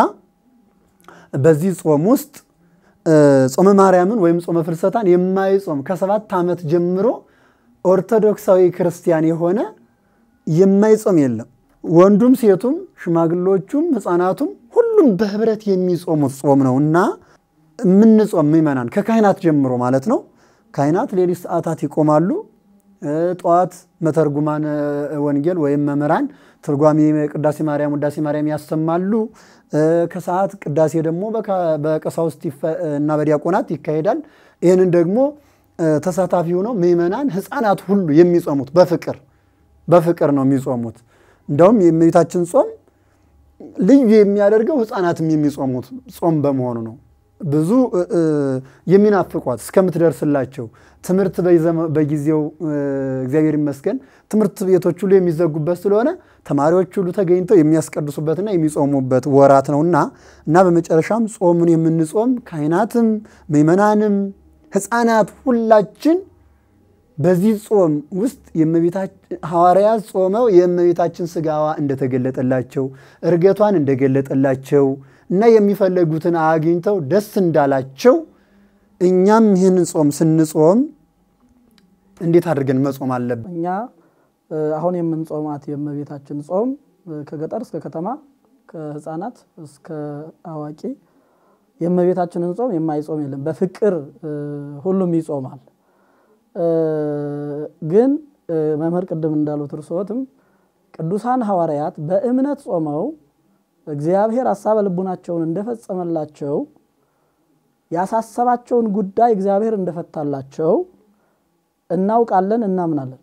በዚህ ጾም ውስጥ ጾመ ማርያምን ወይም ጾመ ፍልሰታን የማይጾም ከሰባት ዓመት ጀምሮ ኦርቶዶክሳዊ ክርስቲያን የሆነ የማይጾም የለም። ወንዱም፣ ሴቱም፣ ሽማግሎቹም፣ ሕፃናቱም ሁሉም በህብረት የሚጾሙት ጾም ነው እና የምንጾም ምእመናን ከካህናት ጀምሮ ማለት ነው። ካህናት ሌሊት ሰዓታት ይቆማሉ። ጠዋት መተርጉማን ወንጌል ወይም መምህራን ትርጓሜ ቅዳሴ ማርያም ውዳሴ ማርያም ያሰማሉ። ከሰዓት ቅዳሴ ደግሞ በቀሳውስት እና በዲያቆናት ይካሄዳል። ይህንን ደግሞ ተሳታፊ ሆነው ምእመናን ሕፃናት ሁሉ የሚጾሙት በፍቅር በፍቅር ነው የሚጾሙት። እንደውም የእመቤታችን ጾም ልዩ የሚያደርገው ሕፃናትም የሚጾሙት ጾም በመሆኑ ነው። ብዙ እ, እ, የሚናፍቋት እስከምትደርስላቸው ትምህርት በይዘመ- በጊዜው እ, እግዚአብሔር ይመስገን ትምህርት ቤቶች ሁሉ የሚዘጉበት ስለሆነ ተማሪዎች ሁሉ ተገኝተው የሚያስቀድሱበትና የሚጾሙበት ወራት ነውና እና በመጨረሻም ጾሙን የምንጾም ካህናትም ምእመናንም ሕፃናት ሁላችን በዚህ ጾም ውስጥ የእመቤታችን ሐዋርያት ጾመው የእመቤታችን ስጋዋ እንደተገለጠላቸው እርገቷን እንደገለጠላቸው እና የሚፈለጉትን አግኝተው ደስ እንዳላቸው እኛም ይህንን ጾም ስንጾም እንዴት አድርገን መጾም አለብን? እኛ እ፣ አሁን የምንጾማት የእመቤታችን ጾም እ፣ ከገጠር እስከ ከተማ ከህፃናት እስከ አዋቂ የእመቤታችንን ጾም የማይጾም የለም። በፍቅር እ፣ ሁሉም ይጾማል። እ፣ ግን እ፣ መምህር ቅድም እንዳሉት እርስዎትም ቅዱሳን ሐዋርያት በእምነት ጾመው እግዚአብሔር ሀሳበ ልቡናቸውን እንደፈጸመላቸው ያሳሰባቸውን ጉዳይ እግዚአብሔር እንደፈታላቸው እናውቃለን፣ እናምናለን።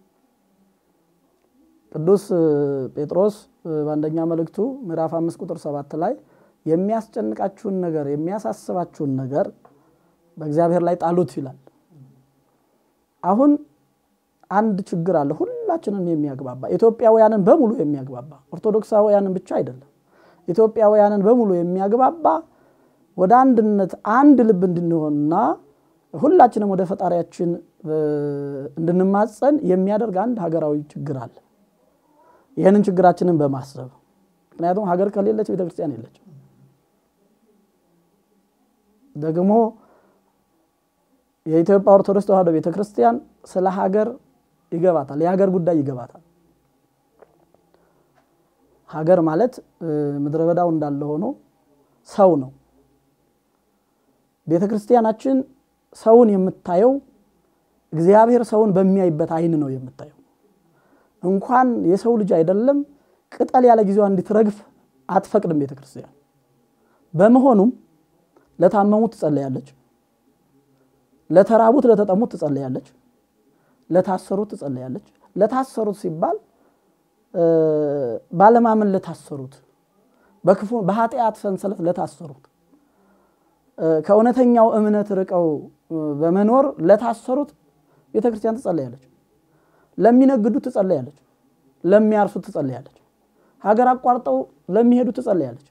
ቅዱስ እ, ጴጥሮስ እ, በአንደኛ መልእክቱ ምዕራፍ አምስት ቁጥር ሰባት ላይ የሚያስጨንቃችሁን ነገር የሚያሳስባችሁን ነገር በእግዚአብሔር ላይ ጣሉት ይላል። አሁን አንድ ችግር አለ፣ ሁላችንም የሚያግባባ ኢትዮጵያውያንን በሙሉ የሚያግባባ ኦርቶዶክሳውያንን ብቻ አይደለም፣ ኢትዮጵያውያንን በሙሉ የሚያግባባ ወደ አንድነት አንድ ልብ እንድንሆንና ሁላችንም ወደ ፈጣሪያችን እ, እንድንማጸን የሚያደርግ አንድ ሀገራዊ ችግር አለ። ይህንን ችግራችንን በማሰብ ምክንያቱም ሀገር ከሌለች ቤተክርስቲያን የለችም። ደግሞ የኢትዮጵያ ኦርቶዶክስ ተዋሕዶ ቤተክርስቲያን ስለ ሀገር ይገባታል፣ የሀገር ጉዳይ ይገባታል። ሀገር ማለት እ፣ ምድረ በዳው እንዳለ ሆኖ ሰው ነው። ቤተክርስቲያናችን ሰውን የምታየው እግዚአብሔር ሰውን በሚያይበት አይን ነው የምታየው። እንኳን የሰው ልጅ አይደለም ቅጠል ያለ ጊዜዋ እንድትረግፍ አትፈቅድም ቤተ ክርስቲያን። በመሆኑም ለታመሙት ትጸለያለች፣ ለተራቡት ለተጠሙት ትጸለያለች፣ ለታሰሩት ትጸለያለች። ለታሰሩት ሲባል እ፣ ባለማመን ለታሰሩት፣ በክፉ በኃጢአት ሰንሰለት ለታሰሩት፣ እ፣ ከእውነተኛው እምነት ርቀው እ፣ በመኖር ለታሰሩት ቤተ ክርስቲያን ትጸለያለች። ለሚነግዱት ትጸለያለች፣ ለሚያርሱት ትጸለያለች፣ ሀገር አቋርጠው ለሚሄዱት ትጸለያለች።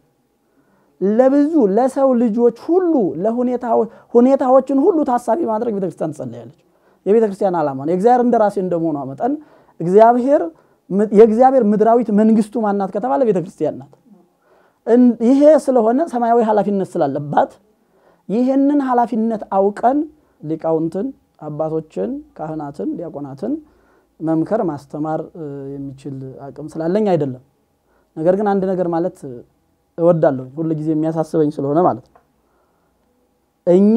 ለብዙ ለሰው ልጆች ሁሉ ሁኔታዎችን ሁሉ ታሳቢ ማድረግ ቤተክርስቲያን ትጸለያለች። የቤተክርስቲያን ዓላማ ነው። የእግዚአብሔር እንደራሴ እንደመሆኗ መጠን እግዚአብሔር የእግዚአብሔር ምድራዊት መንግስቱ ማናት ከተባለ ቤተክርስቲያን ናት። እን- ይሄ ስለሆነ ሰማያዊ ኃላፊነት ስላለባት ይህንን ኃላፊነት አውቀን ሊቃውንትን፣ አባቶችን፣ ካህናትን፣ ዲያቆናትን መምከር ማስተማር እ, የሚችል አቅም ስላለኝ አይደለም። ነገር ግን አንድ ነገር ማለት እወዳለሁ ሁል ጊዜ የሚያሳስበኝ ስለሆነ ማለት ነው። እኛ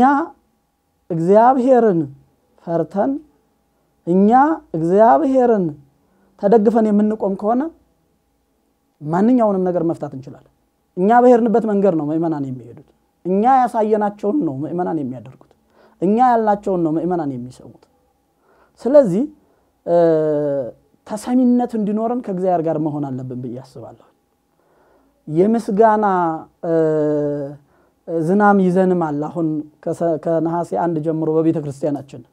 እግዚአብሔርን ፈርተን እኛ እግዚአብሔርን ተደግፈን የምንቆም ከሆነ ማንኛውንም ነገር መፍታት እንችላለን። እኛ በሄድንበት መንገድ ነው ምእመናን የሚሄዱት። እኛ ያሳየናቸውን ነው ምእመናን የሚያደርጉት። እኛ ያልናቸውን ነው ምእመናን የሚሰሙት። ስለዚህ እ፣ ተሰሚነት እንዲኖረን ከእግዚአብሔር ጋር መሆን አለብን ብዬ አስባለሁ። የምስጋና እ፣ ዝናም ይዘንማል። አሁን ከሰ- ከነሐሴ አንድ ጀምሮ በቤተ ክርስቲያናችን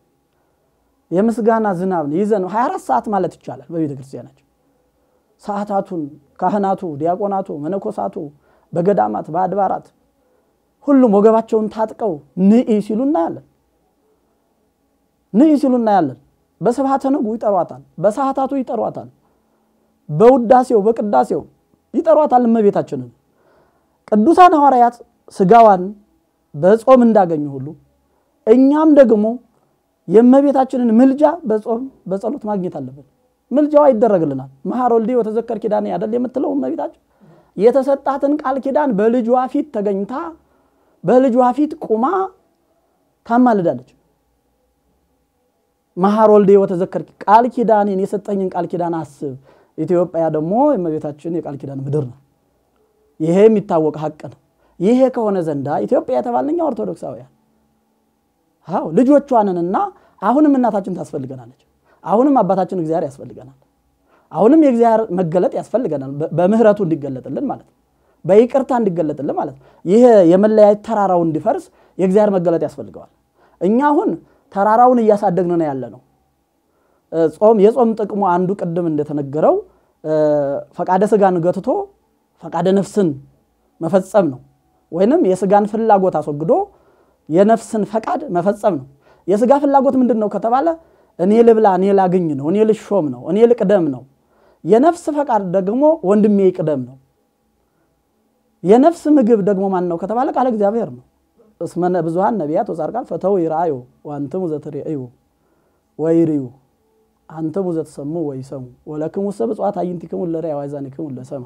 የምስጋና ዝናብ ይዘን 24 ሰዓት ማለት ይቻላል በቤተ ክርስቲያናችን ሰዓታቱን ካህናቱ፣ ዲያቆናቱ፣ መነኮሳቱ በገዳማት በአድባራት ሁሉም ወገባቸውን ታጥቀው ንኢ ሲሉ እናያለን። ንኢ ሲሉ እናያለን። በስብሐተ ነጉ ይጠሯታል፣ በሰዓታቱ ይጠሯታል፣ በውዳሴው በቅዳሴው ይጠሯታል እመቤታችንን። ቅዱሳን ሐዋርያት ስጋዋን በጾም እንዳገኙ ሁሉ እኛም ደግሞ የእመቤታችንን ምልጃ በጾም በጸሎት ማግኘት አለብን። ምልጃዋ ይደረግልናል። መሐር ወልዴ ወተዘከር ኪዳኔ አይደል የምትለው እመቤታችን የተሰጣትን ቃል ኪዳን በልጇ ፊት ተገኝታ በልጇ ፊት ቁማ ታማልዳለች። መሐር ወልዴ ወተዘከር ቃል ኪዳኔን የሰጠኝን ቃል ኪዳን አስብ። ኢትዮጵያ ደግሞ የእመቤታችን የቃል ኪዳን ምድር ነው። ይሄ የሚታወቅ ሀቅ ነው። ይሄ ከሆነ ዘንዳ ኢትዮጵያ የተባልን እኛ ኦርቶዶክሳውያን አዎ ልጆቿንንና አሁንም እናታችን ታስፈልገናለች። አሁንም አባታችን እግዚአብሔር ያስፈልገናል። አሁንም የእግዚአብሔር መገለጥ ያስፈልገናል፣ በ- በምህረቱ እንዲገለጥልን ማለት ነው። በይቅርታ እንዲገለጥልን ማለት ነው። ይህ የመለያየት ተራራው እንዲፈርስ የእግዚአብሔር መገለጥ ያስፈልገዋል። እኛ አሁን ተራራውን እያሳደግን ነው ያለ ነው። ጾም የጾም ጥቅሙ አንዱ ቅድም እንደተነገረው ፈቃደ ስጋን ገትቶ ፈቃደ ነፍስን መፈጸም ነው። ወይንም የስጋን ፍላጎት አስወግዶ የነፍስን ፈቃድ መፈጸም ነው። የስጋ ፍላጎት ምንድን ነው ከተባለ እኔ ልብላ፣ እኔ ላግኝ ነው፣ እኔ ልሾም ነው፣ እኔ ልቅደም ነው። የነፍስ ፈቃድ ደግሞ ወንድሜ ይቅደም ነው። የነፍስ ምግብ ደግሞ ማን ነው ከተባለ ቃለ እግዚአብሔር ነው። እስመ ብዙኃን ነቢያት ወጻድቃን ፈተው ይርአዩ ወአንትሙ ዘትርእዩ ወይርዩ አንትሙ ዘትሰሙ ወይሰሙ ወለክሙሰ ብፁዓት አዕይንቲክሙ ለርእዩ ወአእዛኒክሙ ለሰማ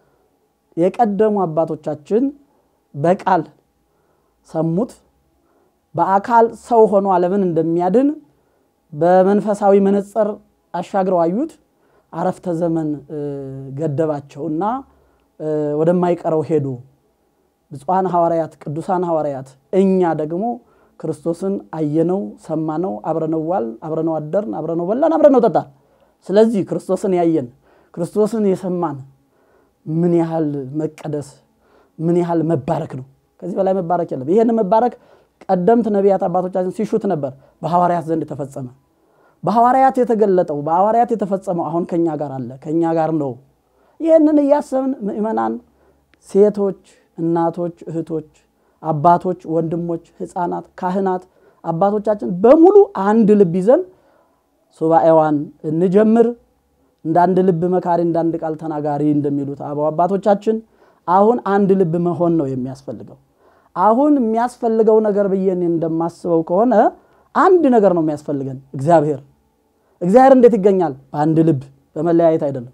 የቀደሙ አባቶቻችን በቃል ሰሙት፣ በአካል ሰው ሆኖ ዓለምን እንደሚያድን በመንፈሳዊ መነጽር አሻግረው አዩት። አረፍተ ዘመን ገደባቸውና ወደማይቀረው ሄዱ። ብፁዓን ሐዋርያት፣ ቅዱሳን ሐዋርያት፣ እኛ ደግሞ ክርስቶስን አየነው፣ ሰማነው፣ አብረነው ዋልን፣ አብረነው አደርን፣ አብረነው በላን፣ አብረነው ጠጣን። ስለዚህ ክርስቶስን ያየን ክርስቶስን የሰማን ምን ያህል መቀደስ ምን ያህል መባረክ ነው። ከዚህ በላይ መባረክ የለም። ይህን መባረክ ቀደምት ነቢያት አባቶቻችን ሲሹት ነበር፣ በሐዋርያት ዘንድ ተፈጸመ። በሐዋርያት የተገለጠው በሐዋርያት የተፈጸመው አሁን ከኛ ጋር አለ፣ ከኛ ጋር ነው። ይህንን እያሰብን ምእመናን፣ ሴቶች፣ እናቶች፣ እህቶች፣ አባቶች፣ ወንድሞች፣ ሕፃናት፣ ካህናት አባቶቻችን በሙሉ አንድ ልብ ይዘን ሱባኤዋን እንጀምር። እንደ አንድ ልብ መካሪ፣ እንደ አንድ ቃል ተናጋሪ እንደሚሉት አበው አባቶቻችን አሁን አንድ ልብ መሆን ነው የሚያስፈልገው። አሁን የሚያስፈልገው ነገር ብዬ እኔ እንደማስበው ከሆነ አንድ ነገር ነው የሚያስፈልገን፣ እግዚአብሔር። እግዚአብሔር እንዴት ይገኛል? በአንድ ልብ፣ በመለያየት አይደለም፣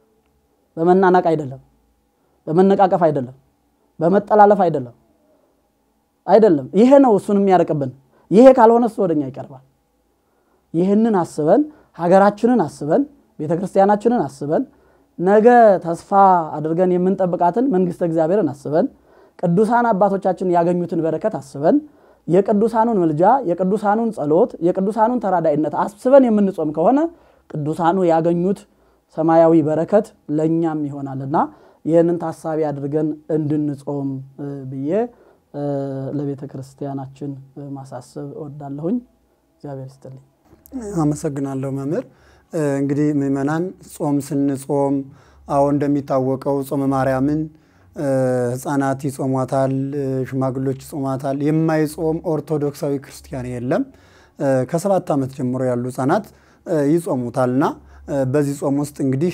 በመናናቅ አይደለም፣ በመነቃቀፍ አይደለም፣ በመጠላለፍ አይደለም አይደለም። ይሄ ነው እሱን የሚያርቅብን። ይሄ ካልሆነ እሱ ወደኛ ይቀርባል። ይህንን አስበን ሀገራችንን አስበን ቤተ ክርስቲያናችንን አስበን ነገ ተስፋ አድርገን የምንጠብቃትን መንግስተ እግዚአብሔርን አስበን ቅዱሳን አባቶቻችን ያገኙትን በረከት አስበን የቅዱሳኑን ምልጃ፣ የቅዱሳኑን ጸሎት፣ የቅዱሳኑን ተራዳይነት አስበን የምንጾም ከሆነ ቅዱሳኑ ያገኙት ሰማያዊ በረከት ለእኛም ይሆናልና ይህንን ታሳቢ አድርገን እንድንጾም ብዬ ለቤተ ክርስቲያናችን ማሳሰብ እወዳለሁኝ። እግዚአብሔር ይስጥልኝ። አመሰግናለሁ መምህር። እንግዲህ ምእመናን ጾም ስንጾም አዎ እንደሚታወቀው ጾመ ማርያምን ህፃናት ይጾሟታል፣ ሽማግሎች ይጾሟታል። የማይጾም ኦርቶዶክሳዊ ክርስቲያን የለም። ከሰባት ዓመት ጀምሮ ያሉ ህፃናት ይጾሙታልና በዚህ ጾም ውስጥ እንግዲህ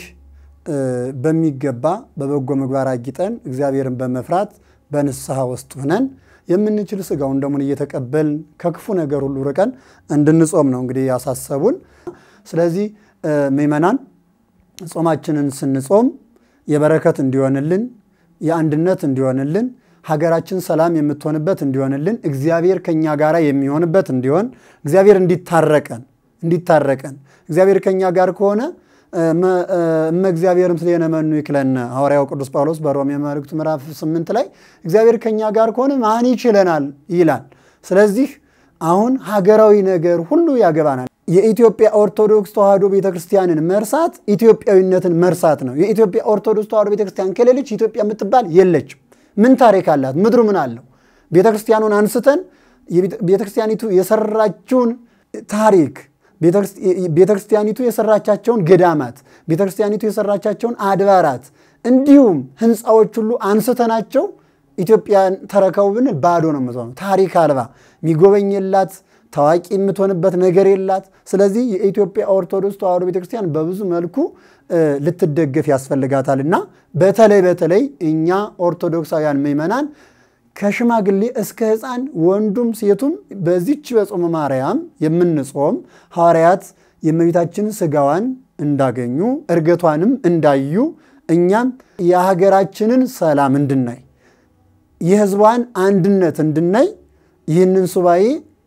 በሚገባ በበጎ ምግባር አጊጠን እግዚአብሔርን በመፍራት በንስሐ ውስጥ ሆነን የምንችል ስጋውን ደሙን እየተቀበልን ከክፉ ነገር ሁሉ ርቀን እንድንጾም ነው እንግዲህ ያሳሰቡን። ስለዚህ ምእመናን ጾማችንን ስንጾም የበረከት እንዲሆንልን የአንድነት እንዲሆንልን ሀገራችን ሰላም የምትሆንበት እንዲሆንልን እግዚአብሔር ከኛ ጋር የሚሆንበት እንዲሆን እግዚአብሔር እንዲታረቀን እንዲታረቀን እግዚአብሔር ከኛ ጋር ከሆነ እመ እግዚአብሔርም ምስሌነ መኑ ይክለነ ሐዋርያው ቅዱስ ጳውሎስ በሮሜ መልእክቱ ምዕራፍ ስምንት ላይ እግዚአብሔር ከኛ ጋር ከሆነ ማን ይችለናል ይላል። ስለዚህ አሁን ሀገራዊ ነገር ሁሉ ያገባናል። የኢትዮጵያ ኦርቶዶክስ ተዋሕዶ ቤተክርስቲያንን መርሳት ኢትዮጵያዊነትን መርሳት ነው። የኢትዮጵያ ኦርቶዶክስ ተዋሕዶ ቤተክርስቲያን ከሌለች ኢትዮጵያ የምትባል የለችም። ምን ታሪክ አላት? ምድሩ ምን አለው? ቤተክርስቲያኑን አንስተን ቤተክርስቲያኒቱ የሰራችውን ታሪክ ቤተክርስቲያኒቱ የሰራቻቸውን ገዳማት፣ ቤተክርስቲያኒቱ የሰራቻቸውን አድባራት እንዲሁም ህንፃዎች ሁሉ አንስተናቸው ኢትዮጵያን ተረከቡ ብንል ባዶ ነው የምትሆነው። ታሪክ አልባ የሚጎበኝ የላት ታዋቂ የምትሆንበት ነገር የላት። ስለዚህ የኢትዮጵያ ኦርቶዶክስ ተዋሕዶ ቤተክርስቲያን በብዙ መልኩ ልትደገፍ ያስፈልጋታል እና በተለይ በተለይ እኛ ኦርቶዶክሳውያን ምዕመናን ከሽማግሌ እስከ ሕፃን ወንዱም ሴቱም በዚች በጾመ ማርያም የምንጾም ሐዋርያት የእመቤታችን ስጋዋን እንዳገኙ እርገቷንም እንዳዩ እኛም የሀገራችንን ሰላም እንድናይ የሕዝቧን አንድነት እንድናይ ይህንን ሱባኤ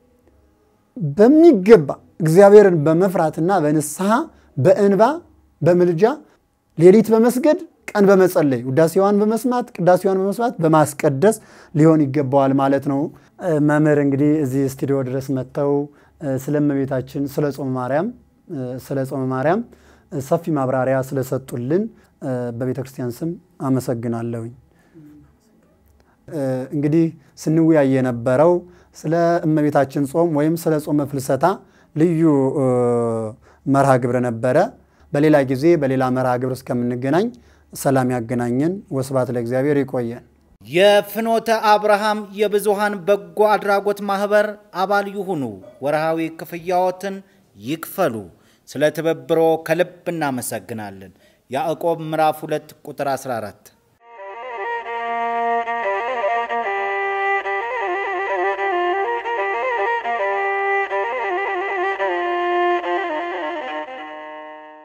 በሚገባ እግዚአብሔርን በመፍራትና በንስሐ በእንባ በምልጃ ሌሊት በመስገድ ቀን በመጸለይ ውዳሴዋን በመስማት ቅዳሴዋን በመስማት በማስቀደስ ሊሆን ይገባዋል ማለት ነው። መምህር እንግዲህ እዚህ ስቱዲዮ ድረስ መጥተው ስለ እመቤታችን ስለ ጾመ ማርያም ስለ ጾመ ማርያም ሰፊ ማብራሪያ ስለሰጡልን በቤተ ክርስቲያን ስም አመሰግናለሁኝ። እንግዲህ ስንወያይ የነበረው ስለ እመቤታችን ጾም ወይም ስለ ጾመ ፍልሰታ ልዩ መርሃ ግብር ነበረ። በሌላ ጊዜ በሌላ መርሃ ግብር እስከምንገናኝ ሰላም ያገናኘን። ወስብሐት ለእግዚአብሔር። ይቆየን። የፍኖተ አብርሃም የብዙሃን በጎ አድራጎት ማህበር አባል ይሁኑ። ወርሃዊ ክፍያዎትን ይክፈሉ። ስለ ትብብሮ ከልብ እናመሰግናለን። ያዕቆብ ምዕራፍ 2 ቁጥር 14